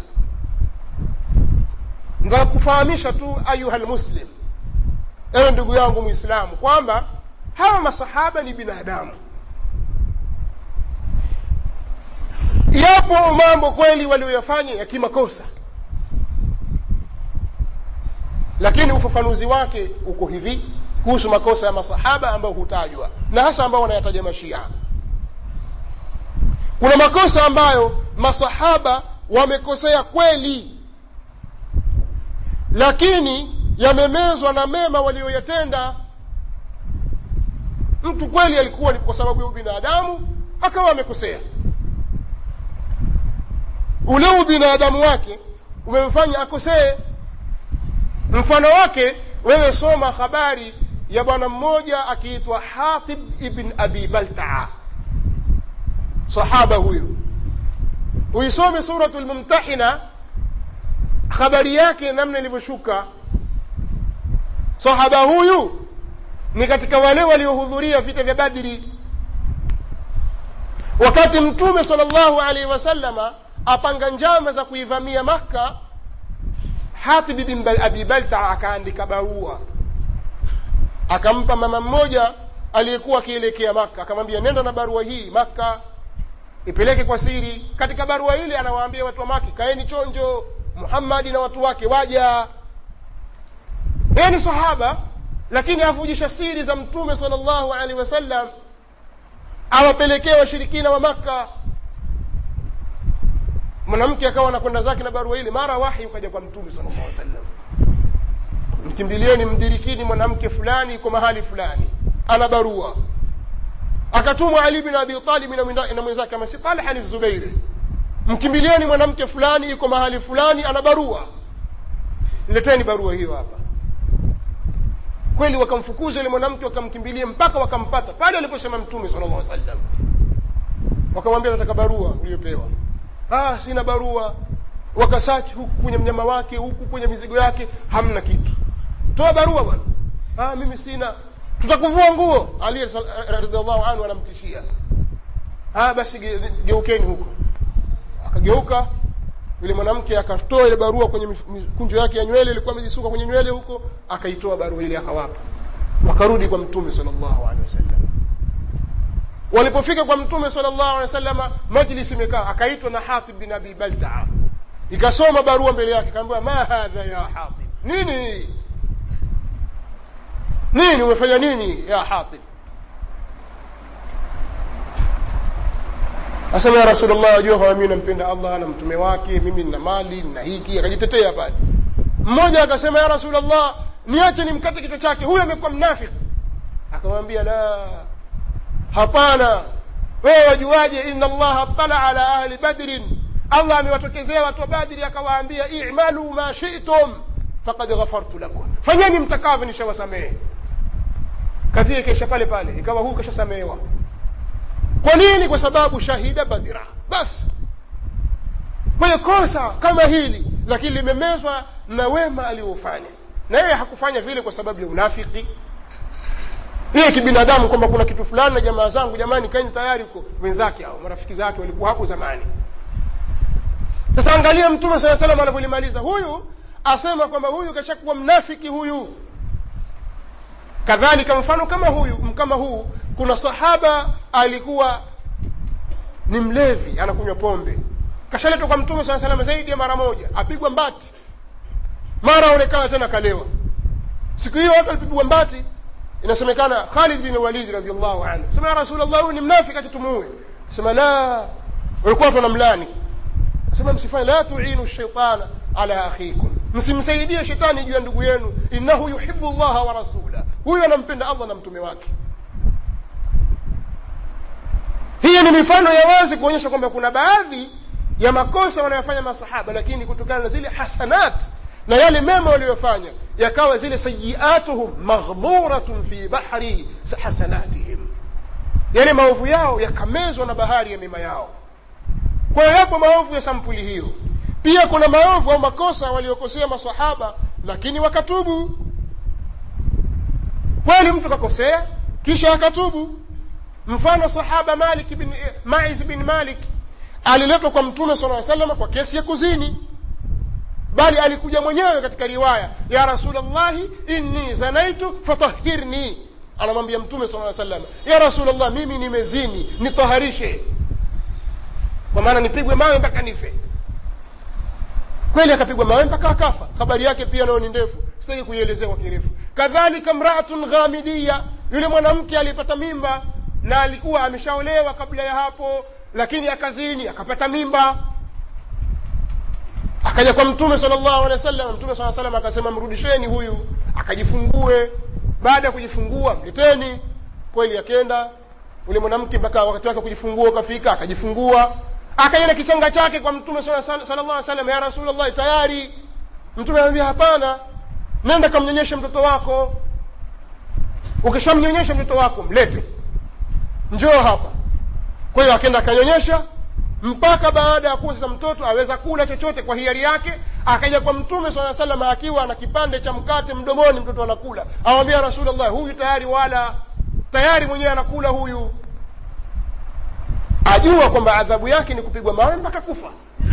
A: ndakufahamisha tu ayuha lmuslim ewe ndugu yangu mwislamu kwamba hawa masahaba ni binadamu yapo mambo kweli walioyafanya ya kimakosa lakini ufafanuzi wake uko hivi kuhusu makosa ya masahaba ambayo hutajwa na hasa ambao wanayataja mashia kuna makosa ambayo masahaba wamekosea kweli lakini yamemezwa na mema walioyatenda mtu kweli alikuwa ni kwa sababu ya ubinadamu akawa amekosea ule ubinadamu wake umemfanya akosee mfano wake wewe soma habari ya bwana mmoja akiitwa hatib ibn abi baltaa sahaba huyu uisome suratu lmumtahina habari yake namna ilivyoshuka sahaba huyu ni katika wale waliohudhuria vita vya badri wakati mtume sal llahu alaihi wasalama apanga njama za kuivamia makka hatib bin abi balta akaandika barua akampa mama mmoja aliyekuwa akielekea makka akamwambia nenda na barua hii makka ipeleke kwa siri katika barua ile anawaambia watu wa maki kaeni chonjo muhammadi na watu wake waja yeye ni sahaba lakini avujisha siri za mtume sal llahu alehi wasallam awapelekee washirikina wa makka mwanamke akawa anakwenda zake na barua ile mara wahi ukaja kwa mtume sal llahu alih wasallam mkimbilieni mdirikini mwanamke fulani iko mahali fulani ana barua akatumwa ali bin abi talibi na mwenzake amasi talha ni zubairi mkimbilieni mwanamke fulani iko mahali fulani ana barua leteni barua hiyo hapa kweli wakamfukuza yule mwanamke wakamkimbilia mpaka wakampata pale aliposema mtume sala llah sallam wakamwambia nataka barua uliyopewa ah sina barua wakasachi huku kwenye mnyama wake huku kwenye mizigo yake hamna kitu toa barua bwana ah mimi sina tutakuvua nguo ali radiallahu anhu anamtishia ah basi geukeni huko akageuka yule mwanamke akatoa ile barua kwenye mikunjo yake ya nywele ilikuwa amejisuka kwenye nywele huko akaitoa barua ile akawapa wakarudi kwa mtume sal llahu alehi wasallam walipofika kwa mtume sal llahu alehi wasalama majlis imekaa akaitwa na hatib bin abi baltaa ikasoma barua mbele yake kaambiwa ma hadha ya hatib nini nini umefanya nini ya hatib asema ya rasulllah wajua kwamba mimi nampenda allah na mtume wake mimi nina mali na hiki akajitetea pale mmoja akasema ya rasulllah niache nimkate kichwa chake huyo amekuwa mnafiki akamwambia la hapana wewe wajuaje ina allaha tala ala ahli badrin allah amewatokezea watu wa badri akawaambia imalu ma shitum fakad ghafartu lakum fanyeni mtakavyo nishawasamehe kadhia ikaisha pale pale ikawa huu kashasamehewa kwa nini kwa sababu shahida badira basi kwenye kosa kama hili lakini limemezwa na wema aliofanya na yeye hakufanya vile kwa sababu ya unafiki yeye kibinadamu kwamba kuna kitu fulani na jamaa zangu jamani kaeni tayari huko wenzake au marafiki zake walikuwa hapo zamani sasa angalia mtume saa salam anavyolimaliza huyu asema kwamba huyu kashakuwa mnafiki huyu kadhalika mfano kama huyu kama huu kuna sahaba alikuwa ni mlevi anakunywa pombe kashaletwa kwa mtume saa salama zaidi ya mara moja apigwa mbati mara aonekana tena kalewa siku hiyo watu walipigwa mbati inasemekana khalid bin walid radiallahu anhu sema ya rasulllah huyu ni mnafiki atitumuue sema la walikuwa watu wanamlani sema msifanye la tuinu shaitana ala akhikum msimsaidie shetani juu ya ndugu yenu innahu yuhibu llaha wa rasula huyu anampenda allah na mtume wake hiyo ni mifano ya wazi kuonyesha kwamba kuna baadhi ya makosa wanayofanya masahaba lakini kutokana na zile hasanat na yale mema waliyofanya yakawa zile sayiatuhum maghmuratun fi bahri hasanatihim yale maovu yao yakamezwa na bahari ya mema yao kwa hiyo yapo maovu ya sampuli hiyo pia kuna maovu au makosa waliokosea masahaba lakini wakatubu kweli mtu kakosea kisha akatubu mfano sahaba malik bin maiz bin malik aliletwa kwa mtume sala salam kwa kesi ya kuzini bali alikuja mwenyewe katika riwaya ya rasulllahi inni zanaitu fatahirni anamwambia mtume sala salam ya rasulllah mimi nimezini nitaharishe kwa maana nipigwe mawe mpaka nife kweli akapigwa mawe mpaka akafa habari yake pia nayo ni ndefu sitaki kuielezea kwa kirefu kadhalika mraatun ghamidiya yule mwanamke alipata mimba na alikuwa ameshaolewa kabla ya hapo lakini akazini akapata mimba akaja kwa mtume sala llahu alehi wa sallam mtume saa salam akasema mrudisheni huyu akajifungue baada ya kujifungua mleteni kweli akenda ule mwanamke mpaka wakati wake kujifungua ukafika akajifungua akaja na kichanga chake kwa mtume sallallahu alaihi wasallam ya rasulullah tayari mtume anamwambia hapana nenda kamnyonyeshe mtoto wako ukishamnyonyesha mtoto wako mlete njoo hapa kwa hiyo akenda akanyonyesha mpaka baada ya kuwa sasa mtoto aweza kula chochote kwa hiari yake akaja kwa mtume saa salam akiwa na kipande cha mkate mdomoni mtoto anakula awambia rasulllah huyu tayari wala tayari mwenyewe anakula huyu ajua kwamba adhabu yake ni kupigwa mawe mpaka kufa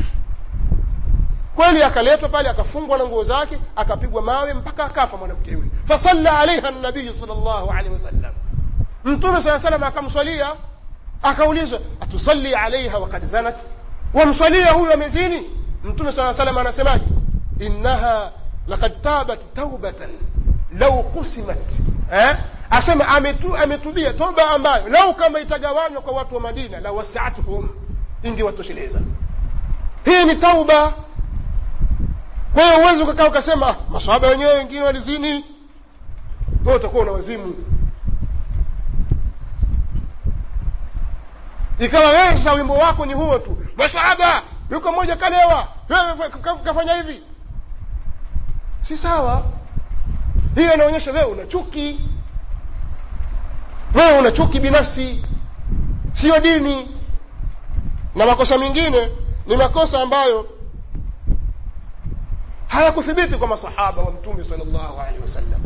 A: kweli akaletwa pale akafungwa na nguo zake akapigwa mawe mpaka akafa mwanamke yule fasalla alaiha nabiyu sal llahu alehi wasallam mtume saa salam akamswalia akaulizwa atusalli alaiha wakad zanat wamswalia huyu amezini mtume saa salam anasemaje innaha lakad tabat taubatan lau kusimat eh? asema ametu, ametubia toba ambayo lau kama itagawanywa kwa watu wa madina la wasiathum ingewatosheleza hii ni tauba kwa hiyo uwezi ukakaa ukasema masahaba wenyewe wengine walizini we utakuwa una wazimu ikawa wewe sasa wimbo wako ni huo tu masahaba yuko mmoja kalewa kafanya hivi si sawa hiyo inaonyesha wewe una chuki wewe una chuki binafsi siyo dini na makosa mengine ni makosa ambayo hayakuthibiti kwa masahaba wa mtume sal llahu alehi wasallam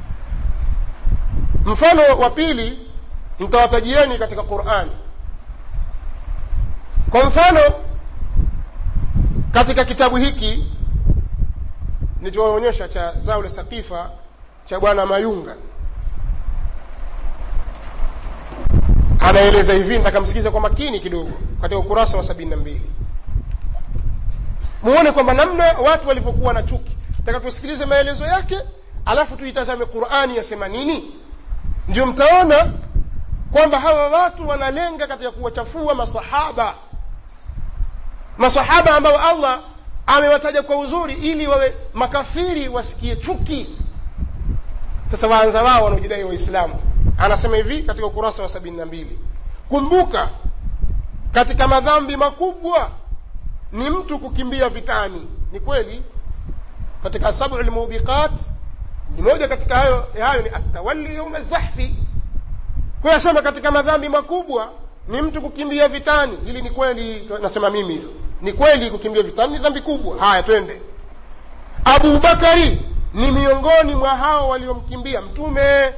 A: mfano wa pili mtawatajieni katika qurani kwa mfano katika kitabu hiki nilichoonyesha cha zao la sakifa cha bwana mayunga anaeleza hivi ntakamsikiza kwa makini kidogo katika ukurasa wa sabini na mbili muone kwamba namna watu walivyokuwa na chuki taka tusikilize maelezo yake alafu tuitazame qurani yasema nini ndio mtaona kwamba hawa watu wanalenga katika kuwachafua masahaba masahaba ambao allah amewataja kwa uzuri ili wawe makafiri wasikie chuki sasa waanza wao wanaojidai waislamu anasema hivi katika ukurasa wa sabini na mbili kumbuka katika madhambi makubwa ni mtu kukimbia vitani ni kweli katika sabu lmubiqat ni moja katika hayo hayo ni atawali yauma zahfi kwa asema katika madhambi makubwa ni mtu kukimbia vitani hili ni kweli nasema mimi hilo ni kweli kukimbia vitani ni dhambi kubwa haya twende abu bakari ni miongoni mwa hao waliomkimbia mtume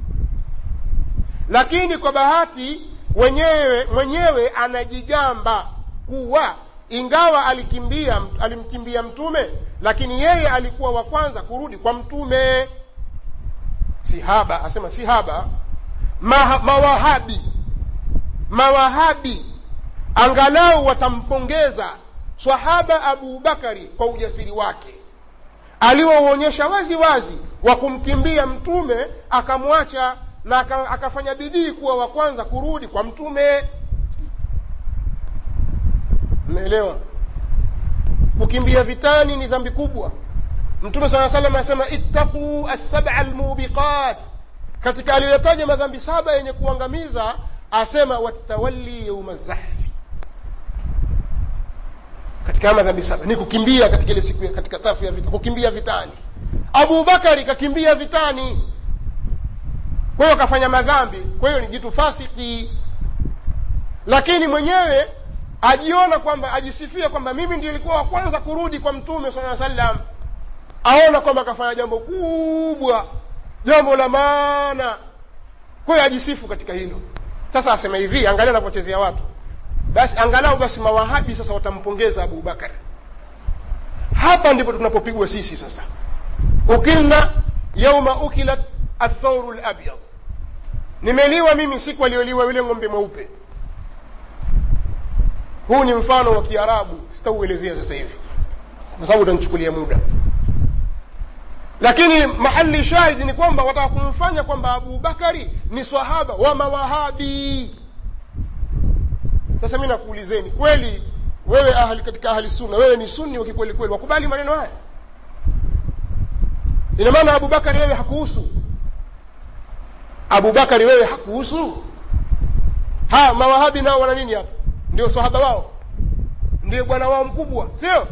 A: lakini kwa bahati wenyewe mwenyewe anajigamba kuwa ingawa alikimbia alimkimbia mtume lakini yeye alikuwa wa kwanza kurudi kwa mtume sihaba asema sihaba Ma, mawahabi mawahabi angalau watampongeza swahaba abu bakari kwa ujasiri wake aliouonyesha wazi wazi wa kumkimbia mtume akamwacha na akafanya bidii kuwa wa kwanza kurudi kwa mtume mnaelewa kukimbia vitani ni dhambi kubwa mtume saa salam anasema ittaquu assaba almubiqat katika aliyotaja madhambi saba yenye kuangamiza asema watawalli yauma zahfi katika madhambi saba ni kukimbia katika ile siku katika safu ya vita kukimbia vitani abu bakari kakimbia vitani kwa hiyo akafanya madhambi kwa hiyo ni jitu fasiki lakini mwenyewe ajiona kwamba ajisifia kwamba mimi ndio ilikuwa wa kwanza kurudi kwa mtume saa salam aona kwamba akafanya jambo kubwa jambo la maana kwa hiyo ajisifu katika hilo sasa asema hivi angalia anavyochezea watu basi angalau basi mawahabi sasa watampongeza abu bakar hapa ndipo tunapopigwa sisi sasa ukilna yauma ukilat athauru labyad nimeliwa mimi siku aliyoliwa yule ng'ombe mweupe huu ni mfano wa kiarabu sitauelezea sasa hivi kwa sababu utanichukulia muda lakini mahali shahidi ni kwamba wataka kumfanya kwamba abu bakari ni swahaba wa mawahabi sasa mi nakuulizeni kweli wewe ahli katika ahli sunna wewe ni sunni wa kikweli kweli wakubali maneno haya ina maana abubakari wewe hakuhusu abubakari wewe hakuhusu ha mawahabi nao wana nini hapa ndio sahaba wao ndiye bwana wao mkubwa sio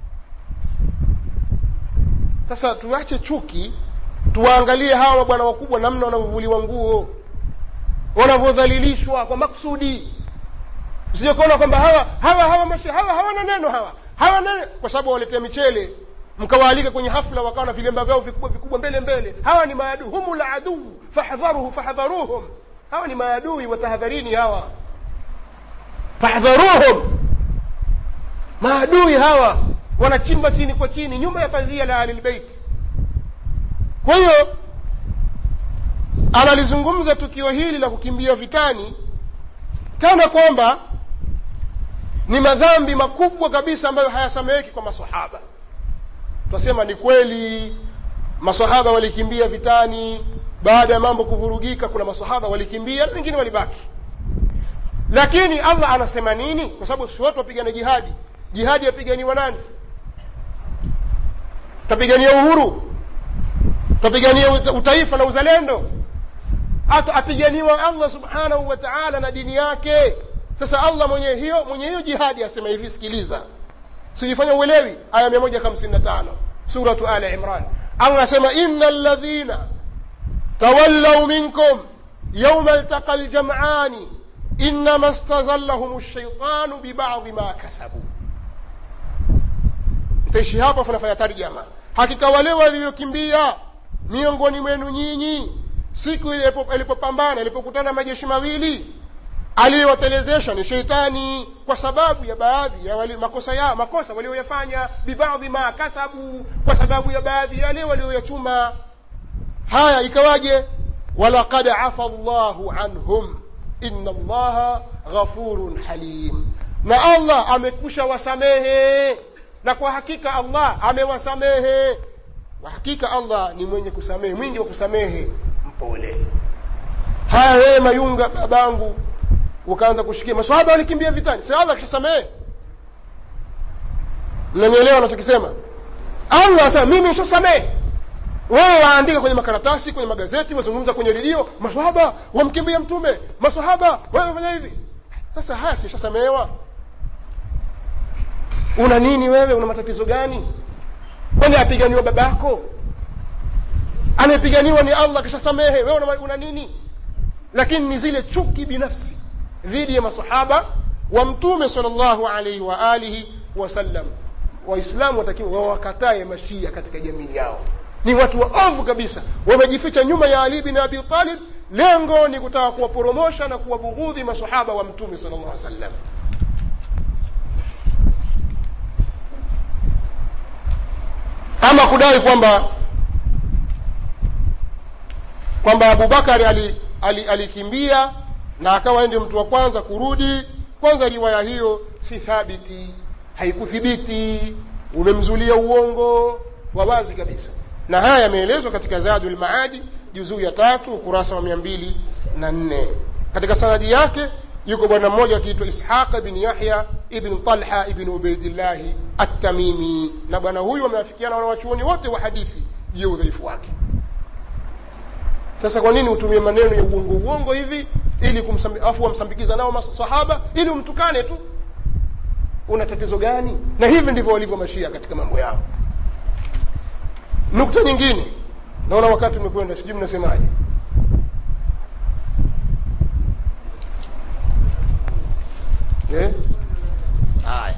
A: sasa tuache chuki tuwaangalie hawa mabwana wakubwa namna wanavyovuliwa nguo wanavyodhalilishwa kwa maksudi usije kuona kwamba hawa hawa hawa mashe, hawa hawana neno hawa hawa neno kwa sababu waletea michele mkawaalika kwenye hafla wakawa na vilemba vyao vikubwa vikubwa mbele mbele hawa ni maadui humul aduu fahdharuhu fahdharuhum hawa ni maadui watahadharini hawa fahdharuhum maadui hawa wanachimba chini kwa chini nyuma ya pazia la ahlilbeit kwa hiyo analizungumza tukio hili la kukimbia vitani kana kwamba ni madhambi makubwa kabisa ambayo hayasameheki kwa masahaba twasema ni kweli masahaba walikimbia vitani baada ya mambo kuvurugika kuna masahaba walikimbia na wengine walibaki lakini allah anasema nini kwa sababu si watu wapigana jihadi jihadi yapiganiwa nani tapigania uhuru tapigania utaifa na uzalendo hata apiganiwa allah subhanahu wa taala na dini yake sasa allah mwenye hiyo mwenye hiyo jihadi asema hivi sikiliza sijifanya uelewi aya mia moja hamsini na tano suratu ali imran allah asema ina ladhina tawallau minkum yauma ltaqa ljamani inama stazallahum lshaitanu bibadhi ma kasabu mtaishi hapo funafanya tarjama hakika wale waliokimbia miongoni mwenu nyinyi siku ilipopambana ilipokutana majeshi mawili aliyewatelezesha ni sheitani kwa sababu ya baadhi ya wali, makosa ya makosa walioyafanya bibadhi ma kasabu kwa sababu ya baadhi yale walioyachuma haya ikawaje walaqad afa llahu anhum ina allaha ghafurun halim na allah amekusha wasamehe na kwa hakika allah amewasamehe kwa hakika allah ni mwenye kusamehe mwingi wa kusamehe mpole haya wewe mayunga babangu ukaanza kushikia maswahaba walikimbia vitani si allah akishasamehe mnanielewa nachokisema allah asema mimi nishasamehe wewe waandika kwenye makaratasi kwenye magazeti wazungumza kwenye redio maswahaba wamkimbia mtume maswahaba wamefanya hivi sasa haya sishasamehewa una nini wewe una matatizo gani kwani apiganiwa babako anayepiganiwa ni allah kishasamehe wewe una, una nini lakini ni zile chuki binafsi dhidi ya masahaba wa mtume sal llahu alaihi wa alihi wasallam waislamu watakiwa wawakatae mashia katika jamii yao ni watu waovu kabisa wamejificha nyuma ya ali bin abi talib lengo ni kutaka kuwaporomosha na kuwabughudhi masahaba wa mtume sal llah sallam ama kudai kwamba kwamba abubakari alikimbia ali, ali na akawa ndio mtu wa kwanza kurudi kwanza riwaya hiyo si thabiti haikuthibiti umemzulia uongo wa wazi kabisa na haya yameelezwa katika zadu lmaadi juzuu ya tatu ukurasa wa mia mbili na nne katika sanadi yake yuko bwana mmoja akiitwa ishaqa bin yahya ibn talha ibn ubaidillahi attamimi na bwana huyu wameafikiana wanawachuoni wote wa hadithi juu ya udhaifu wake sasa kwa nini utumie maneno ya uongo uongo hivi ili afu wamsambikiza nao masahaba ili umtukane tu una tatizo gani na hivi ndivyo walivyo mashia katika mambo yao nukta nyingine naona wakati umekwenda sijui mnasemaje eh? haya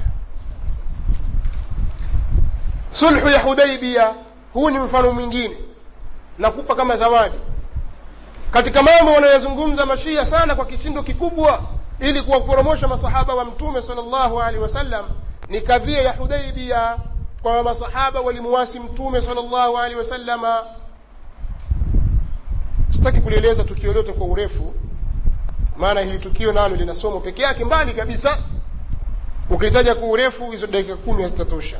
A: sulhu ya hudaibia huu ni mfano mwingine nakupa kama zawadi katika mambo wanayozungumza mashia sana kwa kishindo kikubwa ili kuwaporomosha masahaba wa mtume sal llahu alehi wasallam ni kadhia ya hudaibia kwamba masahaba walimuwasi mtume sal llahu alehi wasallama sitaki kulieleza tukio lote kwa urefu maana hili tukio nalo lina somo peke yake mbali kabisa ukilitaja kwa urefu hizo dakika kumi hazitatosha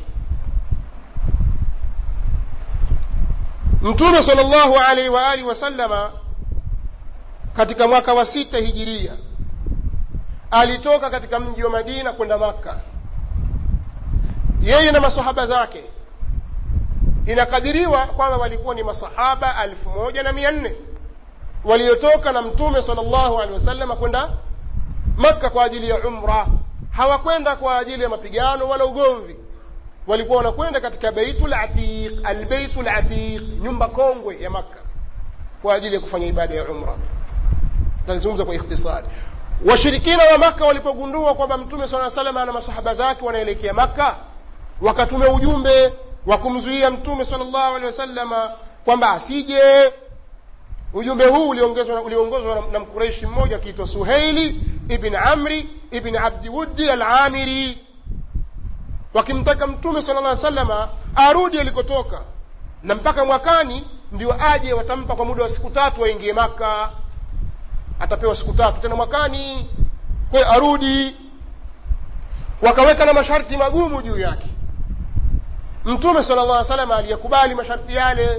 A: mtume sal llahu alaihi waalihi wasallama katika mwaka wa sita hijiria alitoka katika mji wa madina kwenda makka yeye na masahaba zake inakadiriwa kwamba walikuwa ni masahaba alfu moja na mia nne waliotoka na mtume sal llahu alehi wasallam kwenda makka kwa ajili ya umra hawakwenda kwa ajili ya mapigano wala ugomvi walikuwa wanakwenda katika beitul atiq albeitul atiq nyumba kongwe ya makka kwa ajili ya kufanya ibada ya umra talizungumza kwa ikhtisari washirikina wa makka walipogundua kwamba mtume saa salama na masahaba zake wanaelekea makka wakatume ujumbe wa kumzuia mtume sal llahu alehi wasalama kwamba asije ujumbe huu uliongozwa na, na mkureishi mmoja akiitwa suheili ibn amri ibn abdiwuddi alamiri wakimtaka mtume sala llah salama arudi alikotoka na mpaka mwakani ndio aje watampa kwa muda wa siku tatu waingie maka atapewa siku tatu tena mwakani kwe arudi wakaweka na masharti magumu juu yake mtume sala llah salama aliyekubali masharti yale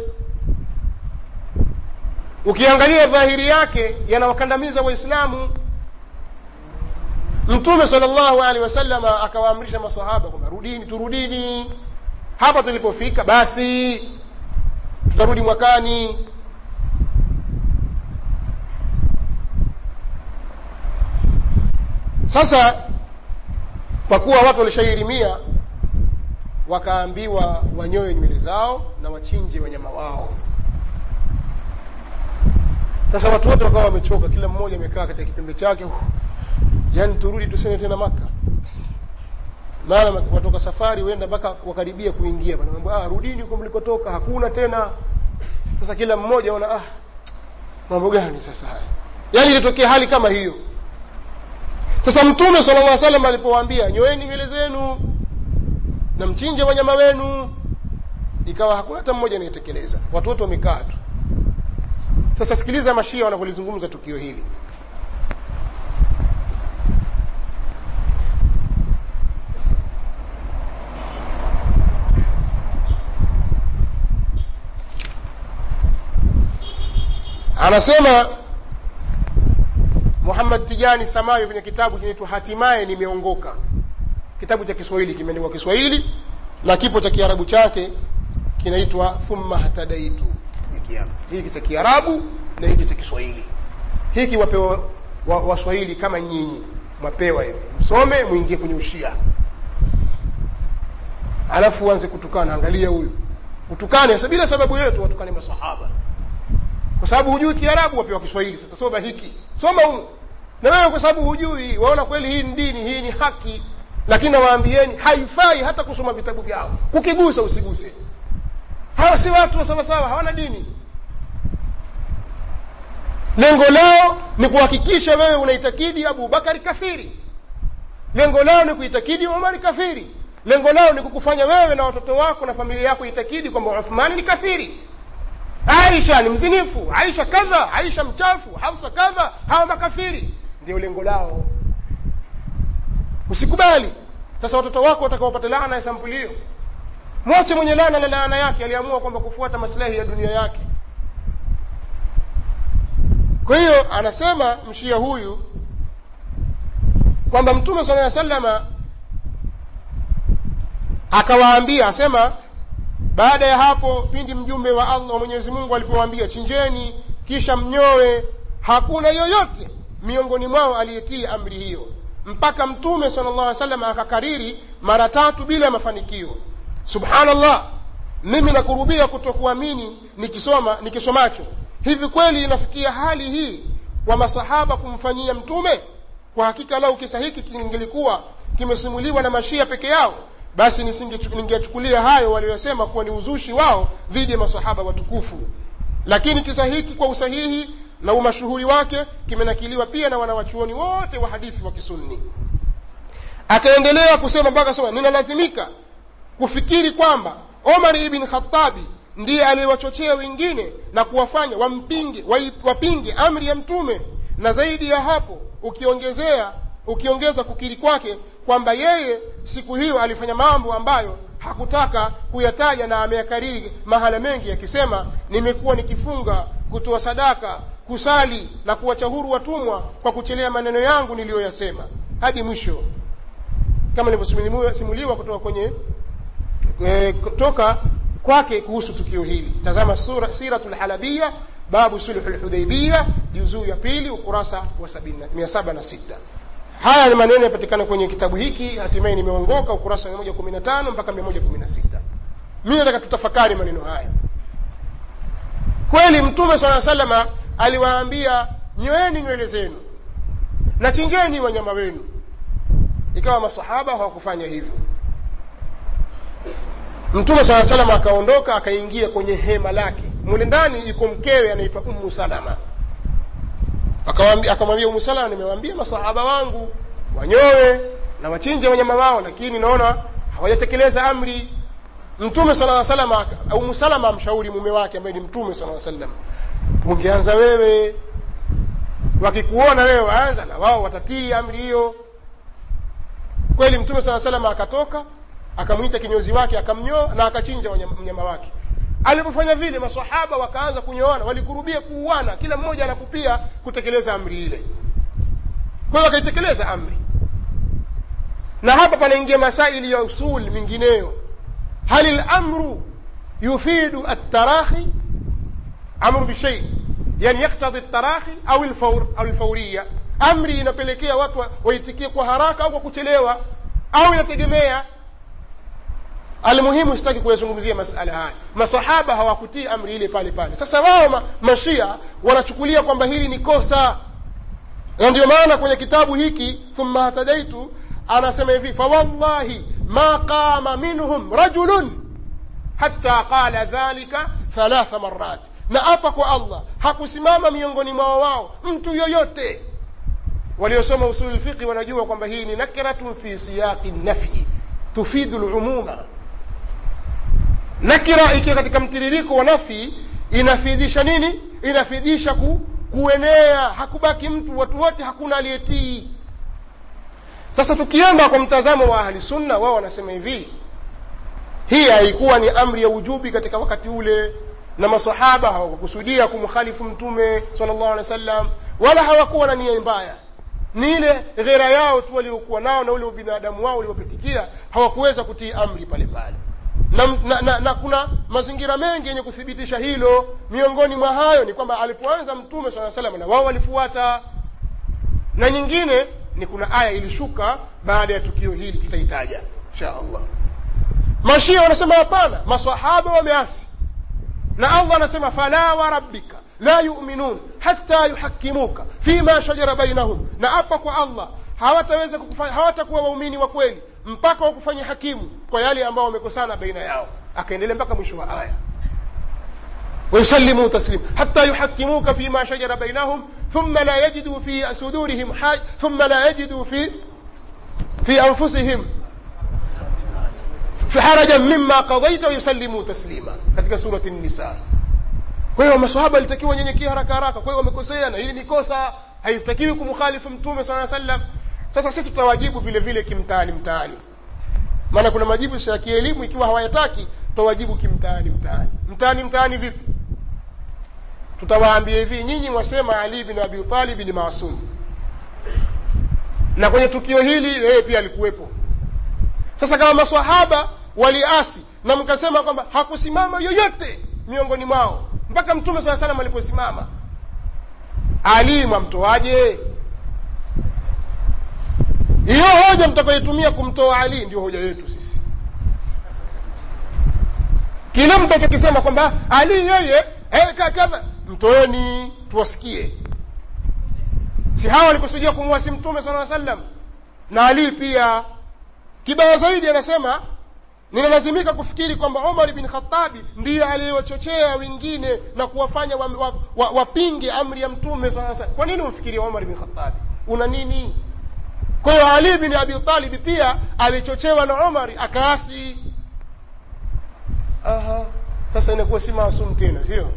A: ukiangalia dhahiri yake yanawakandamiza waislamu mtume sala llahu alehi wasalama akawaamrisha masahaba kwamba rudini turudini hapa tulipofika basi tutarudi mwakani sasa kwa kuwa watu walishairimia wakaambiwa wanyoe nywele zao na wachinje wanyama wao sasa watu wote wakawa wamechoka kila mmoja amekaa katika kipembe chake yaani turudi tuseme tena maka maana watoka safari huenda mpaka wakaribia kuingia ah, rudini huko mlikotoka hakuna tena sasa kila mmoja ona ah mambo gani sasa haya yaani ilitokea hali kama hiyo sasa mtume sala llah salam alipowaambia nyoeni nywele zenu na mchinje wanyama wenu ikawa hakuna hata mmoja anayetekeleza watu wote wamekaa tu sasa sikiliza mashia wanavyolizungumza tukio hili anasema muhammad tijani samayo kwenye kitabu kinaitwa hatimaye nimeongoka kitabu cha kiswahili kimeandikwa kiswahili na kipo cha kiarabu chake kinaitwa thumma hatadaitu hiki cha kiarabu na hiki cha kiswahili hiki wapewa waswahili wa kama nyinyi mwapewa hivi msome mwingie kwenye ushia alafu uanze kutukana angalia huyu utukane bila sababu yetu watukane masahaba kwa sababu hujui kiarabu wapewa kiswahili sasa soma hiki soma humu na wewe kwa sababu hujui waona kweli hii ni dini hii ni haki lakini nawaambieni haifai hata kusoma vitabu vyao kukigusa usiguse hawa si watu wa sawasawa hawana dini lengo lao ni kuhakikisha wewe unaitakidi abubakari kafiri lengo lao ni kuitakidi umari kafiri lengo lao ni kukufanya wewe na watoto wako na familia yako itakidi kwamba uthmani ni kafiri aisha ni mzinifu aisha kadha aisha mchafu hafsa kadha hawa makafiri ndio lengo lao usikubali sasa watoto wako watakaopata laana ya sampuli hiyo mwache mwenye laana na laana yake aliamua kwamba kufuata maslahi ya dunia yake kwa hiyo anasema mshia huyu kwamba mtume sala aa salama akawaambia asema baada ya hapo pindi mjumbe wa allah wa mwenyezi mungu alipowaambia chinjeni kisha mnyoe hakuna yoyote miongoni mwao aliyetii amri hiyo mpaka mtume sala llah salam akakariri mara tatu bila mafanikio subhanallah mimi nakurubia kutokuamini nikisoma nikisomacho hivi kweli inafikia hali hii kwa masahaba kumfanyia mtume kwa hakika lau kisa hiki kingelikuwa kimesimuliwa na mashia peke yao basi ningechukulia hayo waliyosema kuwa ni uzushi wao dhidi ya masahaba watukufu lakini kisa hiki kwa usahihi na umashuhuri wake kimenakiliwa pia na wanawachuoni wote wa hadithi wa kisunni akaendelea kusema mpaka sema ninalazimika kufikiri kwamba omar ibn khatabi ndiye aliyewachochea wengine na kuwafanya wampinge wapinge amri ya mtume na zaidi ya hapo ukiongezea ukiongeza kukiri kwake kwamba yeye siku hiyo alifanya mambo ambayo hakutaka kuyataja na ameyakariri mahala mengi akisema nimekuwa nikifunga kutoa sadaka kusali na kuwacha huru watumwa kwa kuchelea maneno yangu niliyoyasema hadi mwisho kama nilivyosimuliwa kutoka kwenye e, kutoka kwake kuhusu tukio hili tazama sura siratu lhalabia babu sulhu lhudaibiya juzuu ya pili ukurasa wa mia saba na sita haya ni maneno yapatikana kwenye kitabu hiki hatimaye nimeongoka ukurasa wa 115 mpaka 116 mi nataka tutafakari maneno haya kweli mtume sala salama aliwaambia nyoeni nywele zenu na chinjeni wanyama wenu ikawa masahaba hawakufanya hivyo mtume saa salama akaondoka akaingia kwenye hema lake mule ndani iko mkewe anaitwa ummu salama akamwambia umu salama nimewaambia masahaba wangu wanyowe na wachinje wanyama wao lakini naona hawajatekeleza amri mtume sala salama umu salama amshauri mume wake ambaye ni mtume sala salam ungeanza wewe wakikuona wewe waanza na wao watatii amri hiyo kweli mtume saa salama akatoka akamwita kinyozi wake akamnyoa na akachinja mnyama wake alipofanya vile masahaba wakaanza kunyoana walikurubia kuuana kila mmoja anakupia kutekeleza amri ile kwa hiyo wakaitekeleza amri na hapa panaingia masaili ya usul mingineyo hal lamru yufidu altarahi amru bishei yani yaktadhi tarahi au alfaur au alfauria amri inapelekea watu waitikie kwa haraka au kwa kuchelewa au inategemea almuhimu sitaki kuyazungumzia masala haya masahaba hawakutii amri ile pale pale sasa wao ma, mashia wanachukulia kwamba hili ni kosa na ndio maana kwenye kitabu hiki thumma hatadaitu anasema hivi fawallahi ma qama minhum rajulun hatta qala dhalika thalatha marat na apa kwa allah hakusimama miongoni mwao wao mtu yoyote waliosoma usulu lfiqhi wanajua kwamba hii ni nakiratun fi siyaqi nafyi tufidu lumuma nakira ikiwa katika mtiririko wa nafi inafidhisha nini inafidhisha ku, kuenea hakubaki mtu watu wote hakuna aliyetii sasa tukienda kwa mtazamo wa ahli sunna wao wanasema hivi hii haikuwa ni amri ya ujubi katika wakati ule na masahaba hawakukusudia kumkhalifu mtume sallallahu alaihi wasallam wala hawakuwa na nia mbaya ni ile ghera yao tu waliokuwa nao na ule ubinadamu wao uliopitikia hawakuweza kutii amri pale pale na, na, na, na kuna mazingira mengi yenye kuthibitisha hilo miongoni mwa hayo ni kwamba alipoanza mtume saa salam na wao walifuata na nyingine ni kuna aya ilishuka baada ya tukio hili tutaitaja insha allah mashia wanasema hapana masahaba wameasi na allah anasema fala warabbika la yuminun hata yuhakimuka fima shajara bainahum na apa kwa allah hawataweza hawatakuwa waumini wa kweli mpaka wakufanya hakimu kwa yale ambao wamekosana baina yao akaendelea mpaka mwisho wa aya ويسلموا تسليما حتى يحكموك فيما شجر بينهم ثم لا يجدوا في صدورهم حاج ثم لا يجدوا في في انفسهم في حرجا مما قضيت ويسلموا تسليما katika surati النساء kwa hiyo masahaba walitakiwa wanyenyekea haraka haraka kwa hiyo wamekosea na hili ni kosa haitakiwi kumkhalifu mtume sala sallam sasa sisi tutawajibu vile vile kimtaani mtaani maana kuna majibu ya kielimu ikiwa hawayataki tutawajibu kimtaani mtaani mtaani mtaani vipi tutawaambia hivi nyinyi mwasema ali bin abi talib ni maasum na kwenye tukio hili yeye pia alikuwepo sasa kama maswahaba waliasi na mkasema kwamba hakusimama yoyote miongoni mwao mpaka mtume saa salam aliposimama ali mwamtoaje hiyo hoja mtakayoitumia kumtoa ali ndio hoja yetu sisi kile mtachokisema kwamba ali yeye hey, kadha mtoeni tuwasikie si hawa walikusudia kumwasi mtume sala sallam na ali pia kibaya zaidi anasema ninalazimika kufikiri kwamba umar bin khatabi ndiye aliyewachochea wengine na kuwafanya wapinge wa, wa, wapinge amri ya mtume saa salam kwa nini umfikiria umar bin khatabi una nini kwa hiyo ali bin abi talib pia alichochewa na umari akaasi aha sasa inakuwa si maasum tena sio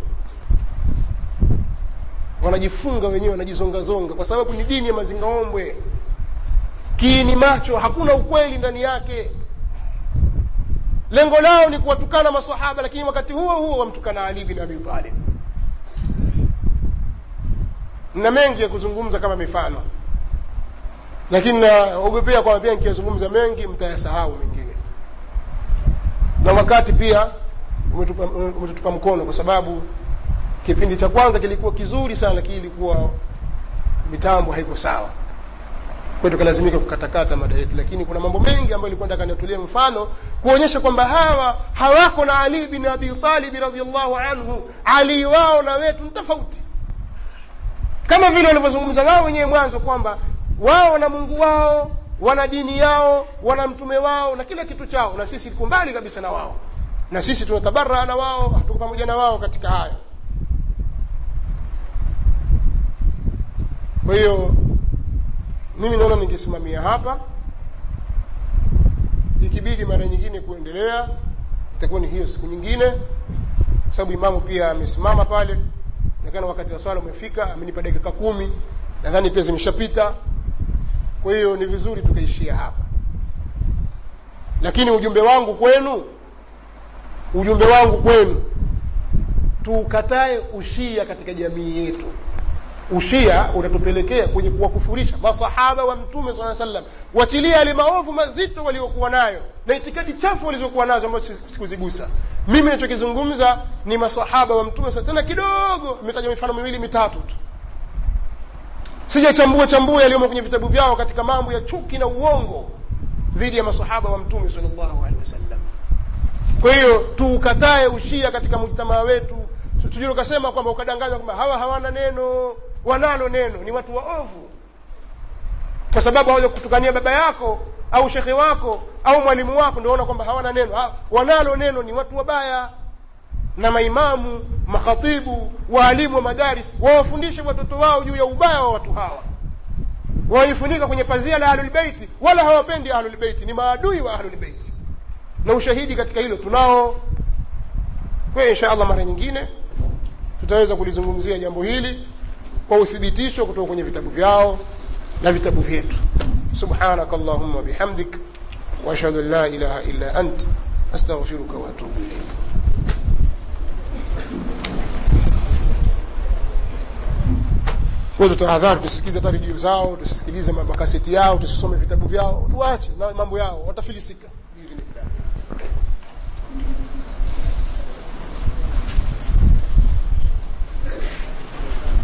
A: wanajifunga wenyewe wanajizongazonga kwa sababu ni dini ya mazingaombwe kiini macho hakuna ukweli ndani yake lengo lao ni kuwatukana masahaba lakini wakati huo huo wamtukana ali bin abi talib na mengi ya kuzungumza kama mifano lakini naogopea kwamba pia nikiyazungumza mengi mtayasahau mengine na wakati pia umetupa, umetutupa mkono kwa sababu kipindi cha kwanza kilikuwa kizuri sana lakini ilikuwa mitambo haiko sawa kwa tukalazimika kukatakata mada yetu lakini kuna mambo mengi ambayo ilikuwa nataka niatolee mfano kuonyesha kwamba hawa hawako na ali bin abi talib radiallahu anhu ali wao na wetu ni tofauti kama vile walivyozungumza wao wenyewe mwanzo kwamba wao wana mungu wao wana dini yao wana mtume wao na kila kitu chao na sisi tuko mbali kabisa na wao na sisi tunatabaraa na wao tuko pamoja na wao katika haya kwa hiyo mimi naona ningesimamia hapa ikibidi mara nyingine kuendelea itakuwa ni hiyo siku nyingine kwa sababu imamu pia amesimama pale nakana wakati wa swala umefika amenipa dakika kumi nadhani pia zimeshapita kwa hiyo ni vizuri tukaishia hapa lakini ujumbe wangu kwenu ujumbe wangu kwenu tuukatae ushia katika jamii yetu ushia utatupelekea kwenye kuwakufurisha masahaba wa mtume saa sallam wachilia yale maovu mazito waliokuwa nayo na itikadi chafu walizokuwa nazo ambazo sikuzigusa mimi nachokizungumza ni masahaba wa mtume tena kidogo imetaja mifano miwili mitatu tu sijachambua chambua yaliyomo kwenye vitabu vyao katika mambo ya chuki na uongo dhidi ya masahaba wa mtume salllahu alehi wasallam kwa hiyo tuukatae ushia katika mujtamaa wetu tujue ukasema kwamba ukadanganywa kwamba hawa hawana neno wanalo neno ni watu waovu kwa sababu hawaja kutukania baba yako au shekhe wako au mwalimu wako ndio ona kwamba hawana neno ha, wanalo neno ni watu wabaya na maimamu makhatibu waalimu wa madaris wawafundishe watoto wao juu ya ubaya wa watu hawa wawaifunika kwenye pazia la ahlulbeiti wala hawapendi ahlulbeiti ni maadui wa ahlulbeiti na ushahidi katika hilo tunao kwa hiyo insha allah mara nyingine tutaweza kulizungumzia jambo hili kwa uthibitisho kutoka kwenye vitabu vyao na vitabu vyetu subhanaka allahumma bihamdik waashhadu an la ilaha illa ant astaghfiruka waatubu ilaik kwa tutahadhari tusisikilize hata redio zao tusisikilize makaseti yao tusisome vitabu vyao tuache na mambo yao watafilisika